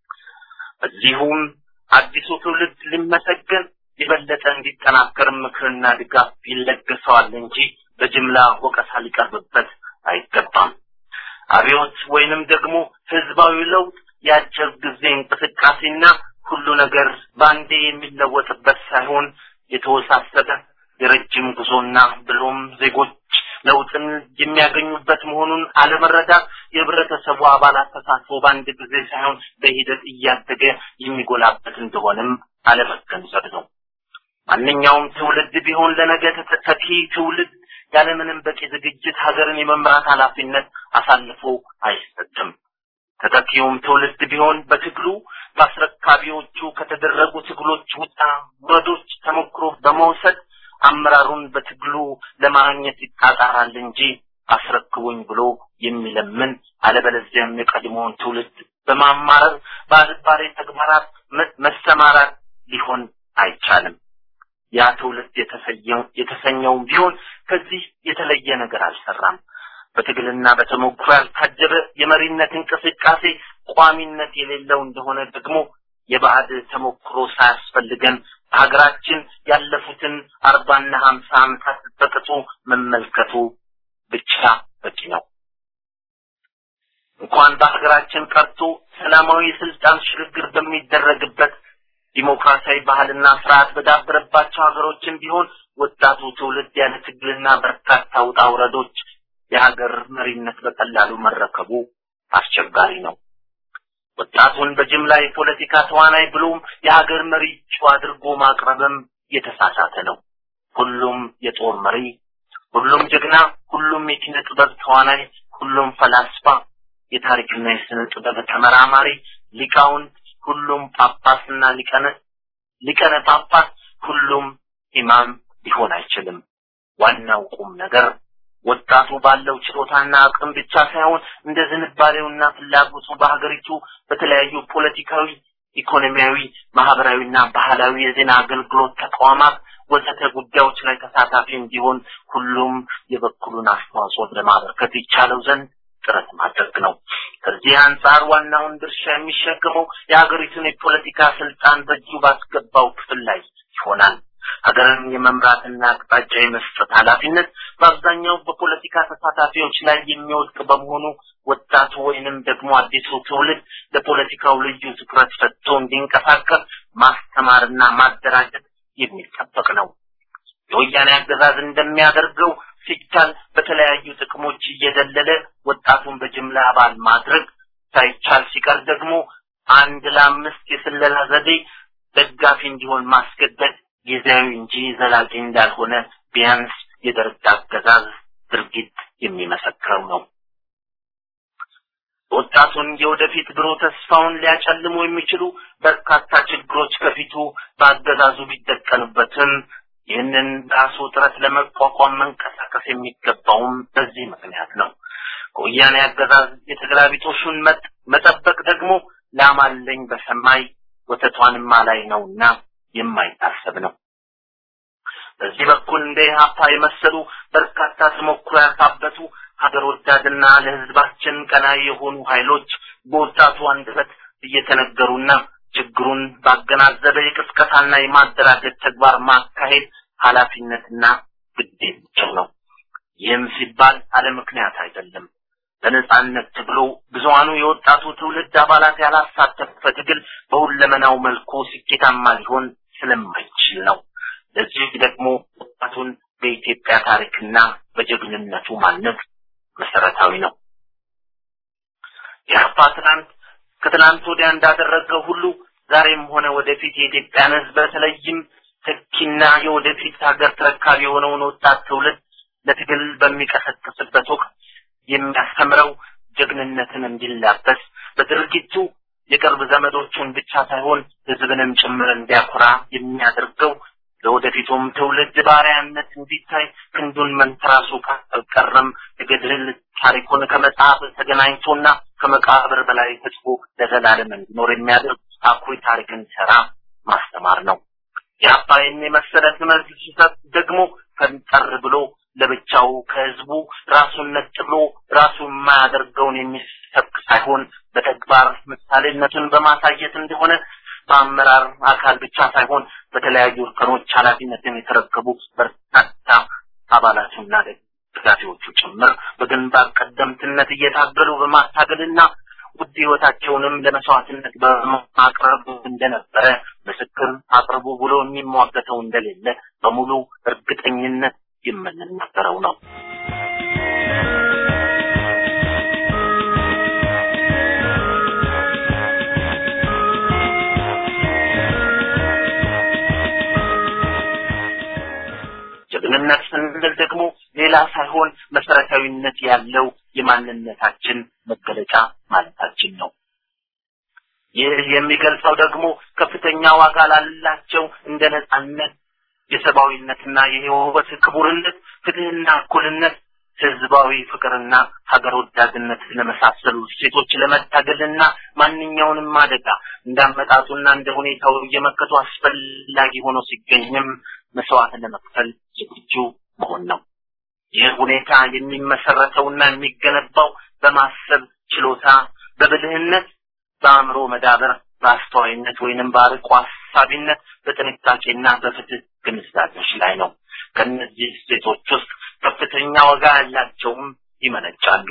በዚሁም አዲሱ ትውልድ ሊመሰገን የበለጠ እንዲጠናከር ምክርና ድጋፍ ይለገሰዋል እንጂ በጅምላ ወቀሳ ሊቀርብበት አይገባም። አብዮት ወይንም ደግሞ ህዝባዊ ለውጥ የአጭር ጊዜ እንቅስቃሴና ሁሉ ነገር በአንዴ የሚለወጥበት ሳይሆን የተወሳሰበ የረጅም ጉዞና ብሎም ዜጎች ለውጥን የሚያገኙበት መሆኑን አለመረዳት የህብረተሰቡ አባላት ተሳትፎ በአንድ ጊዜ ሳይሆን በሂደት እያደገ የሚጎላበት እንደሆነም አለመገንዘብ ነው። ማንኛውም ትውልድ ቢሆን ለነገ ተተኪ ትውልድ ያለምንም በቂ ዝግጅት ሀገርን የመምራት ኃላፊነት አሳልፎ አይሰጥም። ተተኪውም ትውልድ ቢሆን በትግሉ በአስረካቢዎቹ ከተደረጉ ትግሎች ውጣ ውረዶች ተሞክሮ በመውሰድ አመራሩን በትግሉ ለማግኘት ይጣጣራል እንጂ አስረክቡኝ ብሎ የሚለምን አለበለዚያም የቀድሞውን ትውልድ በማማረር በአልባሌ ተግባራት መሰማራት ሊሆን አይቻልም። ያ ትውልድ የተሰኘውም ቢሆን ከዚህ የተለየ ነገር አልሰራም። በትግልና በተሞክሮ ያልታጀበ የመሪነት እንቅስቃሴ ቋሚነት የሌለው እንደሆነ ደግሞ የባዕድ ተሞክሮ ሳያስፈልገን በሀገራችን ያለፉትን አርባና ሀምሳ ዓመታት በቅጡ መመልከቱ ብቻ በቂ ነው። እንኳን በሀገራችን ቀርቶ ሰላማዊ የስልጣን ሽግግር በሚደረግበት ዲሞክራሲያዊ ባህልና ስርዓት በዳበረባቸው ሀገሮችን ቢሆን ወጣቱ ትውልድ ያለ ትግልና በርካታ ውጣ ውረዶች የሀገር መሪነት በቀላሉ መረከቡ አስቸጋሪ ነው። ወጣቱን በጅምላ የፖለቲካ ተዋናይ ብሎም የሀገር መሪ እጩ አድርጎ ማቅረብም የተሳሳተ ነው። ሁሉም የጦር መሪ፣ ሁሉም ጀግና፣ ሁሉም የኪነ ጥበብ ተዋናይ፣ ሁሉም ፈላስፋ፣ የታሪክና የስነ ጥበብ ተመራማሪ፣ ሊቃውንት፣ ሁሉም ጳጳስና ሊቀነ ሊቀነ ጳጳስ፣ ሁሉም ኢማም ሊሆን አይችልም። ዋናው ቁም ነገር ወጣቱ ባለው ችሎታና አቅም ብቻ ሳይሆን እንደ ዝንባሌውና ፍላጎቱ በሀገሪቱ በተለያዩ ፖለቲካዊ፣ ኢኮኖሚያዊ፣ ማህበራዊና ባህላዊ የዜና አገልግሎት ተቋማት ወዘተ ጉዳዮች ላይ ተሳታፊ እንዲሆን ሁሉም የበኩሉን አስተዋጽኦ ለማበርከት ይቻለው ዘንድ ጥረት ማድረግ ነው። ከዚህ አንጻር ዋናውን ድርሻ የሚሸከመው የሀገሪቱን የፖለቲካ ስልጣን በእጁ ባስገባው ክፍል ላይ ይሆናል። ሀገርን የመምራትና አቅጣጫ የመስጠት ኃላፊነት በአብዛኛው በፖለቲካ ተሳታፊዎች ላይ የሚወድቅ በመሆኑ ወጣቱ ወይንም ደግሞ አዲሱ ትውልድ ለፖለቲካው ልዩ ትኩረት ሰጥቶ እንዲንቀሳቀስ ማስተማርና ማደራጀት የሚጠበቅ ነው። የወያኔ አገዛዝ እንደሚያደርገው ሲቻል በተለያዩ ጥቅሞች እየደለለ ወጣቱን በጅምላ አባል ማድረግ ሳይቻል ሲቀር ደግሞ አንድ ለአምስት የስለላ ዘዴ ደጋፊ እንዲሆን ማስገደድ ጊዜያዊ እንጂ ዘላቂ እንዳልሆነ ቢያንስ የደርግ አገዛዝ ድርጊት የሚመሰክረው ነው። ወጣቱን የወደፊት ብሩህ ተስፋውን ሊያጨልሙ የሚችሉ በርካታ ችግሮች ከፊቱ በአገዛዙ ቢደቀኑበትም ይህንን ራሱ ጥረት ለመቋቋም መንቀሳቀስ የሚገባውም በዚህ ምክንያት ነው። ከወያኔ አገዛዝ የተገላቢጦሹን መጠበቅ ደግሞ ላማለኝ በሰማይ ወተቷንማ ላይ ነውና የማይታሰብ ነው። በዚህ በኩል እንደ ኢህአፓ የመሰሉ በርካታ ተሞክሮ ያካበቱ ሀገር ወዳድና ለህዝባችን ቀናይ የሆኑ ኃይሎች በወጣቱ አንደበት እየተነገሩና ችግሩን ባገናዘበ የቅስቀሳና የማደራጀት ተግባር ማካሄድ ኃላፊነትና ግዴታቸው ነው። ይህም ሲባል አለ ምክንያት አይደለም። በነጻነት ትግሉ ብዙሃኑ የወጣቱ ትውልድ አባላት ያላሳተፈ ትግል በሁለመናው መልኩ ስኬታማ ሊሆን ስለማይችል ነው። ለዚህ ደግሞ ወጣቱን በኢትዮጵያ ታሪክና በጀግንነቱ ማነጽ መሰረታዊ ነው። የአፓ ትናንት ከትናንት ወዲያ እንዳደረገው ሁሉ ዛሬም ሆነ ወደፊት የኢትዮጵያን ሕዝብ በተለይም ተኪና የወደፊት ሀገር ተረካቢ የሆነውን ወጣት ትውልድ ለትግል በሚቀሰቅስበት ወቅት የሚያስተምረው ጀግንነትን እንዲላበስ በድርጊቱ የቅርብ ዘመዶቹን ብቻ ሳይሆን ሕዝብንም ጭምር እንዲያኮራ የሚያደርገው ለወደፊቱም ትውልድ ባሪያነት እንዲታይ ክንዱን መንተራሱ ካልቀረም የገድል ታሪኩን ከመጽሐፍ ተገናኝቶና ከመቃብር በላይ ተጽፎ ለዘላለም እንዲኖር የሚያደርግ አኩሪ ታሪክ እንዲሰራ ማስተማር ነው። የአባይን የመሰለ ትምህርት ሲሰጥ ደግሞ ፈንጠር ብሎ ለብቻው ከህዝቡ ራሱን ነጥሎ ራሱ የማያደርገውን የሚሰብክ ሳይሆን በተግባር ምሳሌነቱን በማሳየት እንደሆነ በአመራር አካል ብቻ ሳይሆን በተለያዩ እርከኖች ኃላፊነትን የተረከቡ በርካታ አባላቱና ደጋፊዎቹ ጭምር በግንባር ቀደምትነት እየታገሉ በማታገልና ውድ ህይወታቸውንም ለመስዋዕትነት በማቅረብ እንደነበረ ምስክር አቅርቡ ብሎ የሚሟገተው እንደሌለ በሙሉ እርግጠኝነት የምንናገረው ነው። ጀግንነት ስንል ደግሞ ሌላ ሳይሆን መሰረታዊነት ያለው የማንነታችን መገለጫ ማለታችን ነው። ይህ የሚገልጸው ደግሞ ከፍተኛ ዋጋ ላላቸው እንደ ነጻነት፣ የሰብአዊነትና የህይወት ክቡርነት፣ ፍትህና እኩልነት፣ ህዝባዊ ፍቅርና ሀገር ወዳድነት ለመሳሰሉ እሴቶች ለመታገልና ማንኛውንም አደጋ እንዳመጣጡና እንደ ሁኔታው እየመከቱ አስፈላጊ ሆኖ ሲገኝም መስዋዕት ለመክፈል ዝግጁ መሆን ነው። ይህ ሁኔታ የሚመሰረተውና የሚገነባው በማሰብ ችሎታ፣ በብልህነት፣ በአእምሮ መዳበር፣ በአስተዋይነት ወይንም በአርቆ ሀሳቢነት፣ በጥንቃቄና በፍትህ ግንዛቤዎች ላይ ነው። ከእነዚህ እሴቶች ውስጥ ከፍተኛ ዋጋ ያላቸውም ይመነጫሉ።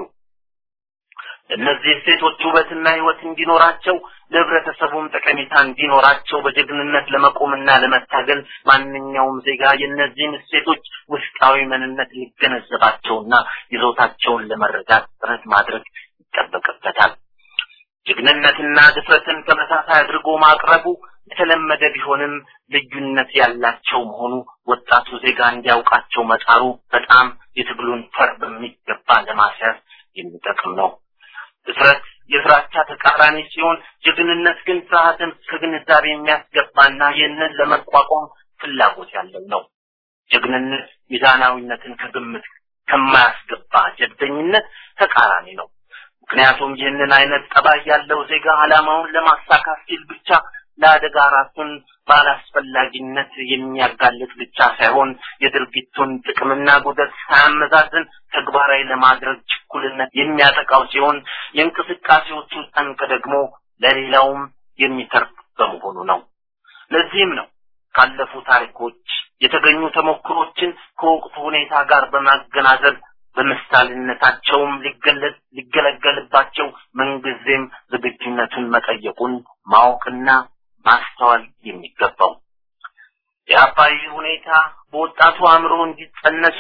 እነዚህ እሴቶች ውበትና ህይወት እንዲኖራቸው ለህብረተሰቡም ጠቀሜታ እንዲኖራቸው በጀግንነት ለመቆምና ለመታገል ማንኛውም ዜጋ የእነዚህን እሴቶች ውስጣዊ ምንነት ሊገነዘባቸውና ይዞታቸውን ለመረዳት ጥረት ማድረግ ይጠበቅበታል። ጀግንነትና ድፍረትን ተመሳሳይ አድርጎ ማቅረቡ የተለመደ ቢሆንም ልዩነት ያላቸው መሆኑ ወጣቱ ዜጋ እንዲያውቃቸው መጣሩ በጣም የትግሉን ፈር በሚገባ ለማስያዝ የሚጠቅም ነው። ድፍረት የፍራቻ ተቃራኒ ሲሆን፣ ጀግንነት ግን ፍርሃትን ከግንዛቤ የሚያስገባና ይህንን ለመቋቋም ፍላጎት ያለው ነው። ጀግንነት ሚዛናዊነትን ከግምት ከማያስገባ ጀብደኝነት ተቃራኒ ነው። ምክንያቱም ይህንን አይነት ጠባይ ያለው ዜጋ ዓላማውን ለማሳካት ሲል ብቻ ለአደጋ ራሱን ባላስፈላጊነት የሚያጋልጥ ብቻ ሳይሆን የድርጊቱን ጥቅምና ጉዳት ሳያመዛዝን ተግባራዊ ለማድረግ ችኩልነት የሚያጠቃው ሲሆን የእንቅስቃሴዎቹ ጠንቅ ደግሞ ለሌላውም የሚተርፍ በመሆኑ ነው። ለዚህም ነው ካለፉ ታሪኮች የተገኙ ተሞክሮችን ከወቅቱ ሁኔታ ጋር በማገናዘብ በምሳሌነታቸውም ሊገለጥ ሊገለገልባቸው ምንጊዜም ዝግጁነቱን መጠየቁን ማወቅና ማስተዋል የሚገባው የአባይ ሁኔታ በወጣቱ አእምሮ እንዲጸነሱ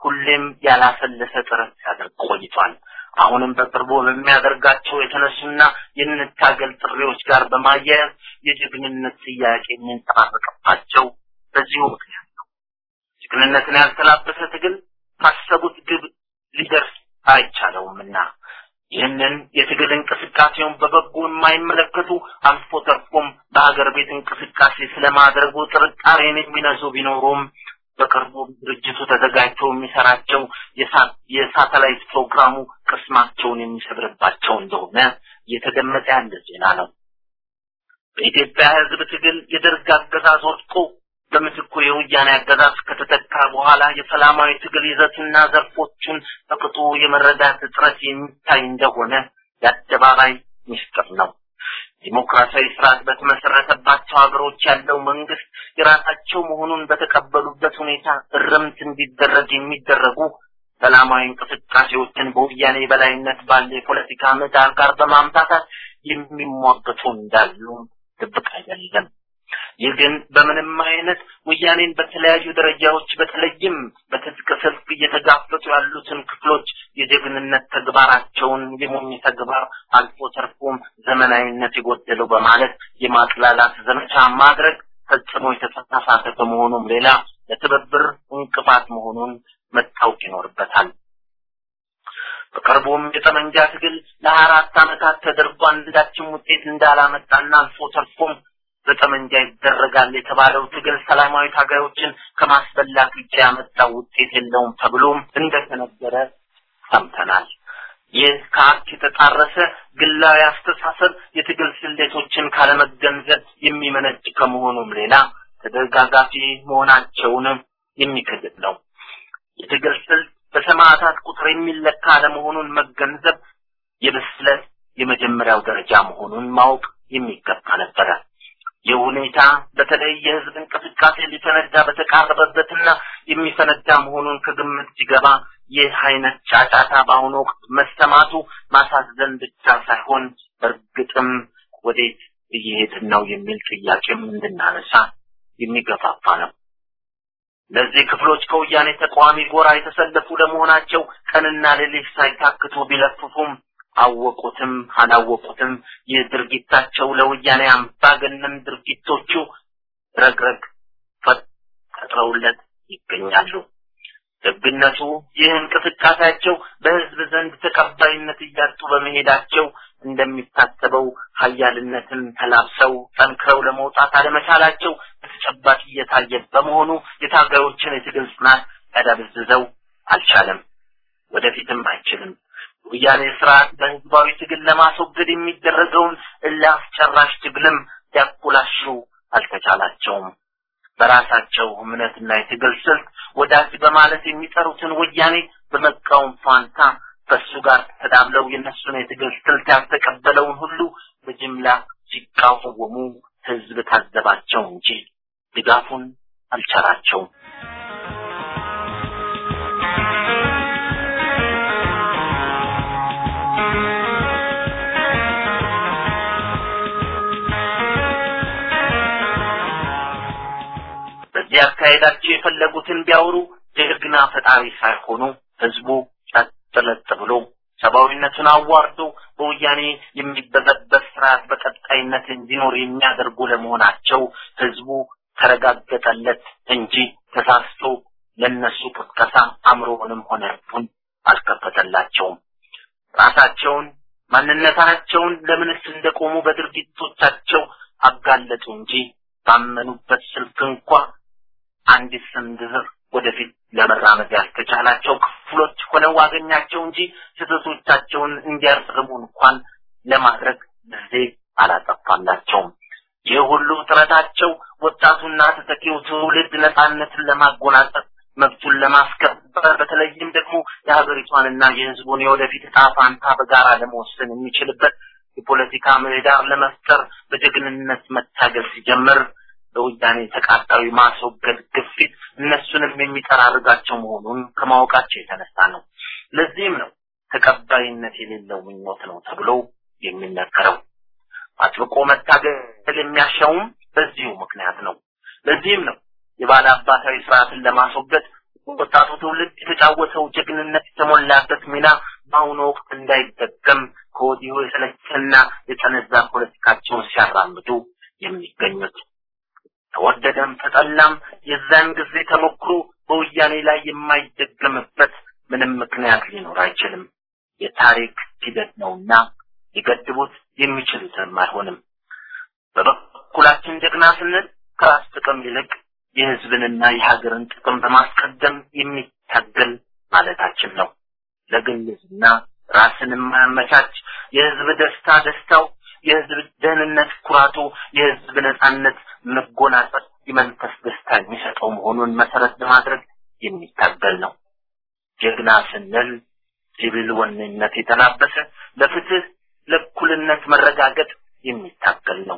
ሁሌም ያላሰለሰ ጥረት ሲያደርግ ቆይቷል። አሁንም በቅርቡ በሚያደርጋቸው የተነሱና የንታገል ጥሪዎች ጋር በማያያዝ የጀግንነት ጥያቄ የሚንጸባረቅባቸው በዚሁ ምክንያት ነው። ጀግንነትን ያልተላበሰ ትግል ካሰቡት ግብ ሊደርስ አይቻለውምና ይህንን የትግል እንቅስቃሴውን በበጎ የማይመለከቱ አልፎ ተርፎም በሀገር ቤት እንቅስቃሴ ስለማድረጉ ጥርጣሬን የሚነዙ ቢኖሩም በቅርቡ ድርጅቱ ተዘጋጅቶ የሚሰራቸው የሳተላይት ፕሮግራሙ ቅስማቸውን የሚሰብርባቸው እንደሆነ እየተገመጠ ያለ ዜና ነው። በኢትዮጵያ ሕዝብ ትግል የደርግ አገዛዝ ወድቆ በምትኩ የወያኔ አገዛዝ ከተተካ በኋላ የሰላማዊ ትግል ይዘትና ዘርፎቹን በቅጡ የመረዳት እጥረት የሚታይ እንደሆነ የአደባባይ ሚስጥር ነው። ዲሞክራሲያዊ ስርዓት በተመሰረተባቸው ሀገሮች ያለው መንግስት የራሳቸው መሆኑን በተቀበሉበት ሁኔታ እርምት እንዲደረግ የሚደረጉ ሰላማዊ እንቅስቃሴዎችን በወያኔ በላይነት ባለ የፖለቲካ ምህዳር ጋር በማምታታት የሚሟገቱ እንዳሉ ድብቅ አይደለም። ይህ ግን በምንም አይነት ወያኔን በተለያዩ ደረጃዎች በተለይም በትጥቅ ስልክ እየተጋፈጡ ያሉትን ክፍሎች የጀግንነት ተግባራቸውን የሞኝ ተግባር አልፎ ተርፎም ዘመናዊነት የጎደለው በማለት የማጥላላት ዘመቻ ማድረግ ፈጽሞ የተሳሳተ ከመሆኑም ሌላ ለትብብር እንቅፋት መሆኑን መታወቅ ይኖርበታል። በቅርቡም የጠመንጃ ትግል ለሀያ አራት ዓመታት ተደርጎ አንዳችም ውጤት እንዳላመጣና አልፎ ተርፎም በጠመንጃ ይደረጋል የተባለው ትግል ሰላማዊ ታጋዮችን ከማስበላት ውጭ ያመጣው ውጤት የለውም ተብሎም እንደተነገረ ሰምተናል። ይህ ከሀቅ የተጣረሰ ግላዊ አስተሳሰብ የትግል ስሌቶችን ካለመገንዘብ የሚመነጭ ከመሆኑም ሌላ ተደጋጋፊ መሆናቸውንም የሚክድል ነው። የትግል ስልት በሰማዕታት ቁጥር የሚለካ አለመሆኑን መገንዘብ የብስለት የመጀመሪያው ደረጃ መሆኑን ማወቅ የሚገባ ነበረ። ይህ ሁኔታ በተለይ የህዝብ እንቅስቃሴ ሊፈነዳ በተቃረበበትና የሚፈነዳ መሆኑን ከግምት ሲገባ ይህ አይነት ጫጫታ በአሁኑ ወቅት መሰማቱ ማሳዘን ብቻ ሳይሆን በእርግጥም ወዴት እየሄድን ነው የሚል ጥያቄም እንድናነሳ የሚገፋፋ ነው። ለዚህ ክፍሎች ከወያኔ ተቃዋሚ ጎራ የተሰለፉ ለመሆናቸው ቀንና ሌሊት ሳይታክቱ ቢለፍፉም አወቁትም አላወቁትም ይህ ድርጊታቸው ለወያኔ አምባገነን ድርጊቶቹ ረግረግ ፈጥረውለት ይገኛሉ። ደግነቱ ይህ እንቅስቃሴያቸው በህዝብ ዘንድ ተቀባይነት እያጡ በመሄዳቸው እንደሚታሰበው ሀያልነትን ተላብሰው ጠንክረው ለመውጣት አለመቻላቸው በተጨባጭ እየታየ በመሆኑ የታጋዮችን የትግል ጽናት ያዳብዝዘው አልቻለም፣ ወደፊትም አይችልም። ወያኔ ስርዓት በህዝባዊ ትግል ለማስወገድ የሚደረገውን እልህ አስጨራሽ ትግልም ሊያኮላሹ አልተቻላቸውም። በራሳቸው እምነትና የትግል ስልት ወዳጅ በማለት የሚጠሩትን ወያኔ በመቃወም ፋንታ ከሱ ጋር ተዳብለው የነሱን የትግል ስልት ያልተቀበለውን ሁሉ በጅምላ ሲቃወሙ ህዝብ ታዘባቸው እንጂ ድጋፉን አልቻላቸውም። በዚህ አካሄዳቸው የፈለጉትን ቢያወሩ ጀግና ፈጣሪ ሳይሆኑ ህዝቡ ጸጥ ለጥ ብሎ ሰብአዊነቱን አዋርዶ በወያኔ የሚበዘበዝ ስርዓት በቀጣይነት እንዲኖር የሚያደርጉ ለመሆናቸው ህዝቡ ተረጋገጠለት እንጂ ተሳስቶ ለነሱ ቅስቀሳ አእምሮውንም ሆነ ልቡን አልከፈተላቸውም። ራሳቸውን ማንነታቸውን ለምንስ እንደቆሙ በድርጊቶቻቸው አጋለጡ እንጂ ባመኑበት ስልክ እንኳ አንዲት ስንዝር ወደፊት ለመራመድ ያልተቻላቸው ክፍሎች ሆነው አገኛቸው እንጂ ስህተቶቻቸውን እንዲያርሙ እንኳን ለማድረግ ጊዜ አላጠፋላቸውም። ይህ ሁሉ ጥረታቸው ወጣቱና ተተኪው ትውልድ ነፃነትን ለማጎናጸፍ መብቱን ለማስከበር በተለይም ደግሞ የሀገሪቷንና የህዝቡን የወደፊት ዕጣ ፋንታ በጋራ ለመወሰን የሚችልበት የፖለቲካ ምህዳር ለመፍጠር በጀግንነት መታገል ሲጀምር በወያኔ ተቃጣዊ ማስወገድ ግፊት እነሱንም የሚጠራርጋቸው መሆኑን ከማወቃቸው የተነሳ ነው። ለዚህም ነው ተቀባይነት የሌለው ምኞት ነው ተብሎ የሚነገረው። አጥብቆ መታገል የሚያሻውም በዚሁ ምክንያት ነው። ለዚህም ነው የባለ አባታዊ ስርዓትን ለማስወገድ ወጣቱ ትውልድ የተጫወተ ጀግንነት የተሞላበት ሚና በአሁኑ ወቅት እንዳይደገም ከወዲሁ የሰለቸና የጠነዛ ፖለቲካቸውን ሲያራምዱ የሚገኙት ተወደደም ተጠላም የዛን ጊዜ ተሞክሮ በወያኔ ላይ የማይደገምበት ምንም ምክንያት ሊኖር አይችልም። የታሪክ ሂደት ነውና ሊገድቡት የሚችሉትም አይሆንም። በበኩላችን ጀግና ስንል ከራስ ጥቅም ይልቅ የህዝብንና የሀገርን ጥቅም በማስቀደም የሚታገል ማለታችን ነው። ለግልዝና ራስን የማያመቻች የህዝብ ደስታ ደስታው፣ የህዝብ ደህንነት ኩራቱ፣ የህዝብ ነጻነት መጎናጸፍ የመንፈስ ደስታ የሚሰጠው መሆኑን መሰረት በማድረግ የሚታገል ነው። ጀግና ስንል ሲቪል ወኔነት የተላበሰ ለፍትህ፣ ለእኩልነት መረጋገጥ የሚታገል ነው።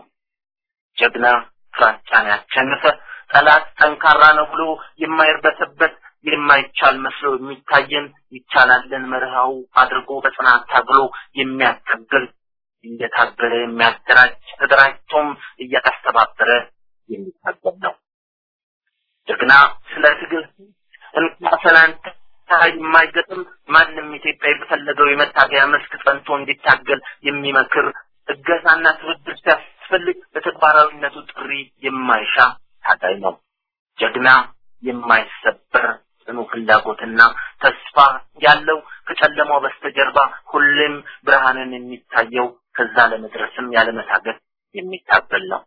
ጀግና ፍራቻን ያሸነፈ ጠላት ጠንካራ ነው ብሎ የማይርበተበት የማይቻል መስሎ የሚታየን ይቻላልን መርሃው አድርጎ በጽናት ታግሎ የሚያታግል እየታገለ የሚያደራጅ ተደራጅቶም እያስተባበረ የሚታገል ነው። ጀግና ስለ ትግል እንኳ ሰላንታ የማይገጥም ማንም ኢትዮጵያዊ በፈለገው የመታገያ መስክ ጸንቶ እንዲታገል የሚመክር እገዛና ትብብር ሲያስፈልግ በተግባራዊነቱ ጥሪ የማይሻ ታጋይ ነው። ጀግና የማይሰበር ጽኑ ፍላጎትና ተስፋ ያለው ከጨለማው በስተጀርባ ሁሌም ብርሃንን የሚታየው ከዛ ለመድረስም ያለመታገል የሚታገል ነው።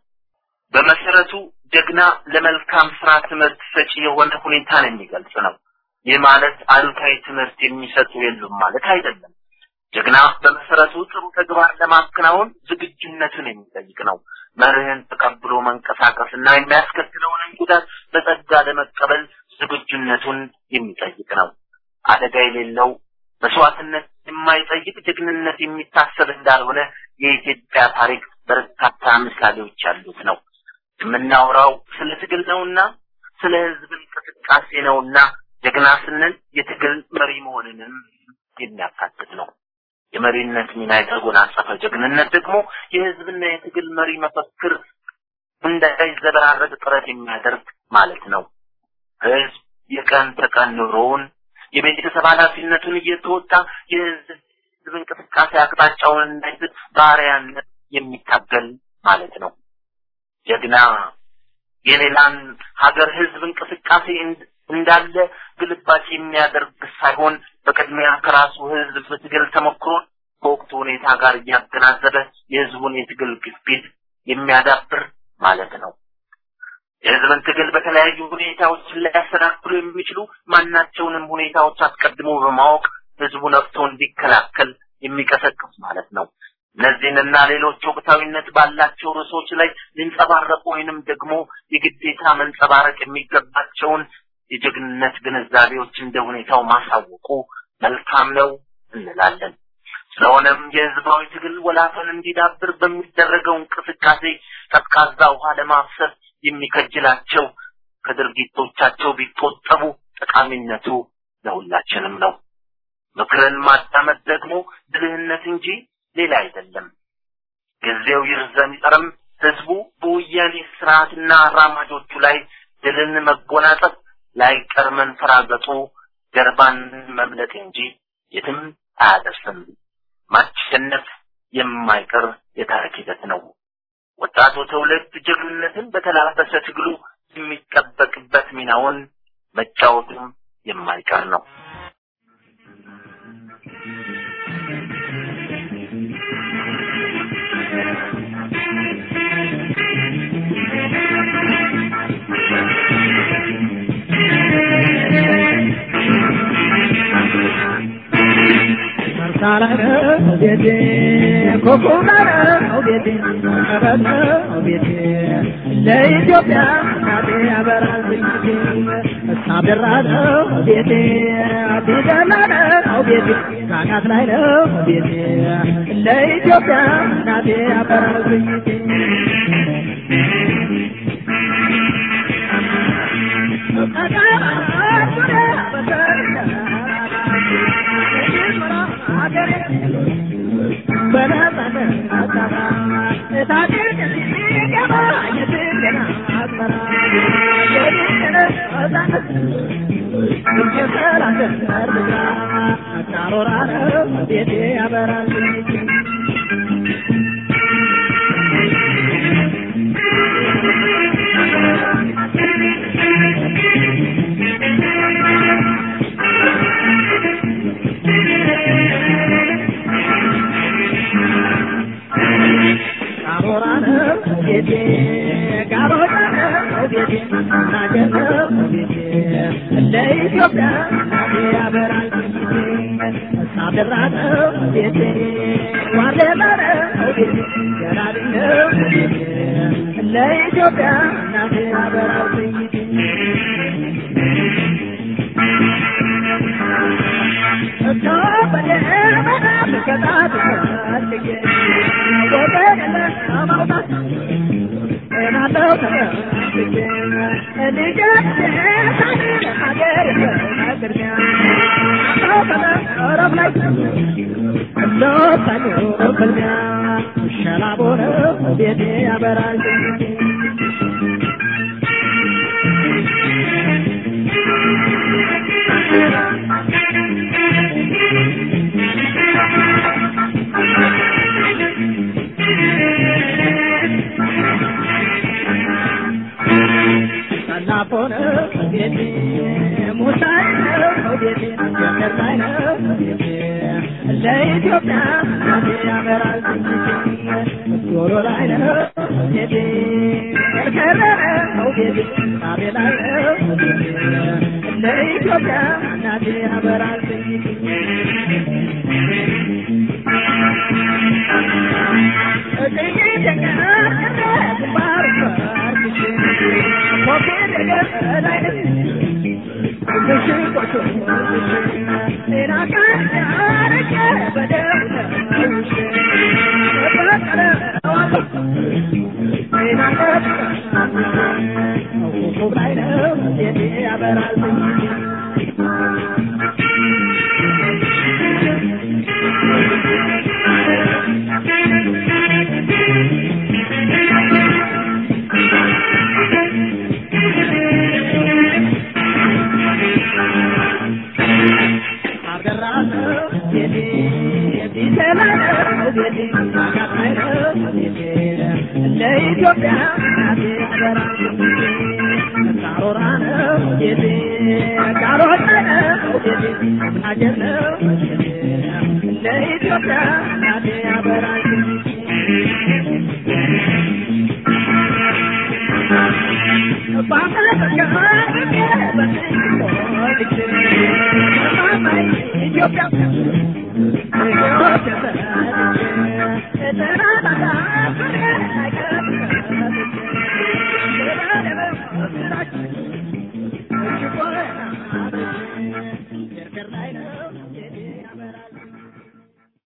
በመሰረቱ ጀግና ለመልካም ስራ ትምህርት ሰጪ የሆነ ሁኔታን የሚገልጽ ነው። ይህ ማለት አሉታዊ ትምህርት የሚሰጡ የሉም ማለት አይደለም። ጀግና በመሰረቱ ጥሩ ተግባር ለማከናወን ዝግጁነትን የሚጠይቅ ነው። መርህን ተቀብሎ መንቀሳቀስና የሚያስከትለውንም ጉዳት በጸጋ ለመቀበል ዝግጁነቱን የሚጠይቅ ነው። አደጋ የሌለው መስዋዕትነት የማይጠይቅ ጀግንነት የሚታሰብ እንዳልሆነ የኢትዮጵያ ታሪክ በርካታ ምሳሌዎች ያሉት ነው። የምናወራው ስለ ትግል ነውና ስለ ህዝብ እንቅስቃሴ ነውና ጀግና ስንል የትግል መሪ መሆንንም የሚያካትት ነው። የመሪነት ሚና የተጎናጸፈ ጀግንነት ደግሞ የህዝብና የትግል መሪ መፈክር እንዳይዘበራረቅ ጥረት የሚያደርግ ማለት ነው። ህዝብ የቀን ተቀን ኑሮውን የቤተሰብ ኃላፊነቱን እየተወጣ የህዝብ እንቅስቃሴ አቅጣጫውን እንዳይስት ባሪያነት የሚታገል ማለት ነው። ጀግና የሌላን ሀገር ህዝብ እንቅስቃሴ እንዳለ ግልባጭ የሚያደርግ ሳይሆን በቅድሚያ ከራሱ ህዝብ ትግል ተሞክሮ ከወቅቱ ሁኔታ ጋር እያገናዘበ የህዝቡን የትግል ግፊት የሚያዳብር ማለት ነው። የህዝብን ትግል በተለያዩ ሁኔታዎች ሊያሰናክሉ የሚችሉ ማናቸውንም ሁኔታዎች አስቀድሞ በማወቅ ህዝቡ ነፍቶ እንዲከላከል የሚቀሰቅስ ማለት ነው። እነዚህንና ሌሎች ወቅታዊነት ባላቸው ርዕሶች ላይ ሊንጸባረቁ ወይንም ደግሞ የግዴታ መንጸባረቅ የሚገባቸውን የጀግንነት ግንዛቤዎች እንደ ሁኔታው ማሳወቁ መልካም ነው እንላለን። ስለሆነም የህዝባዊ ትግል ወላፈን እንዲዳብር በሚደረገው እንቅስቃሴ ቀዝቃዛ ውሃ ለማፍሰስ የሚከጅላቸው ከድርጊቶቻቸው ቢቆጠቡ ጠቃሚነቱ ለሁላችንም ነው። ምክርን ማዳመጥ ደግሞ ብልህነት እንጂ ሌላ አይደለም። ጊዜው ይርዘም ይጠርም ህዝቡ በወያኔ ስርዓትና አራማጆቹ ላይ ድልን መጎናጸፍ ላይቀር መንፈራገጡ ጀርባን መምለጥ እንጂ የትም አያደርስም። ማሸነፍ የማይቀር የታሪክ ሂደት ነው። ወጣቱ ትውልድ ጀግንነትን በተላበሰ ትግሉ የሚጠበቅበት ሚናውን መጫወቱም የማይቀር ነው። ለኢትዮጵያ እናቴ ያበራል ሳብራ ነው ቤቴ ቢደላ ነው ቤቴ ካናት ላይ ነው ቤቴ ለኢትዮጵያ እናቴ ያበራል በነጻነት ነፃነት የሰላትን እርምጃ ቃሮራ ነው ቤቴ ያበራል ቃሮራ ነው ቤቴ ቃሮራ ነው ቤቴ ናገር ነው ቤቴ ለኢትዮጵያ እናቴ ያበራል ሳደራ ነው ቤቴ ዋሌላ ነው ቤቴ ገራሪ ነው ቤቴ ለኢትዮጵያ እናቴ ያበራል ቤቴ ያበራል ሰላፎን ቤቴ ሙሳይ ነው ቤቴ ገርላይ ነው ቤቴ ለኢትዮጵያ እናቴ ያበራል ዶሮ ላይ ነው ቤቴ ከርከረ ነው ቤቴ ሳቤ ላይ ነው ቤቴ ለኢትዮጵያ እናቴ ያበራል ለኢትዮጵያ እናቴ አደራ ቃሮራ ነው ቤቴ ቃሮራ ነው ቤቴ አገር ነው ለኢትዮጵያ እናቴ አበራል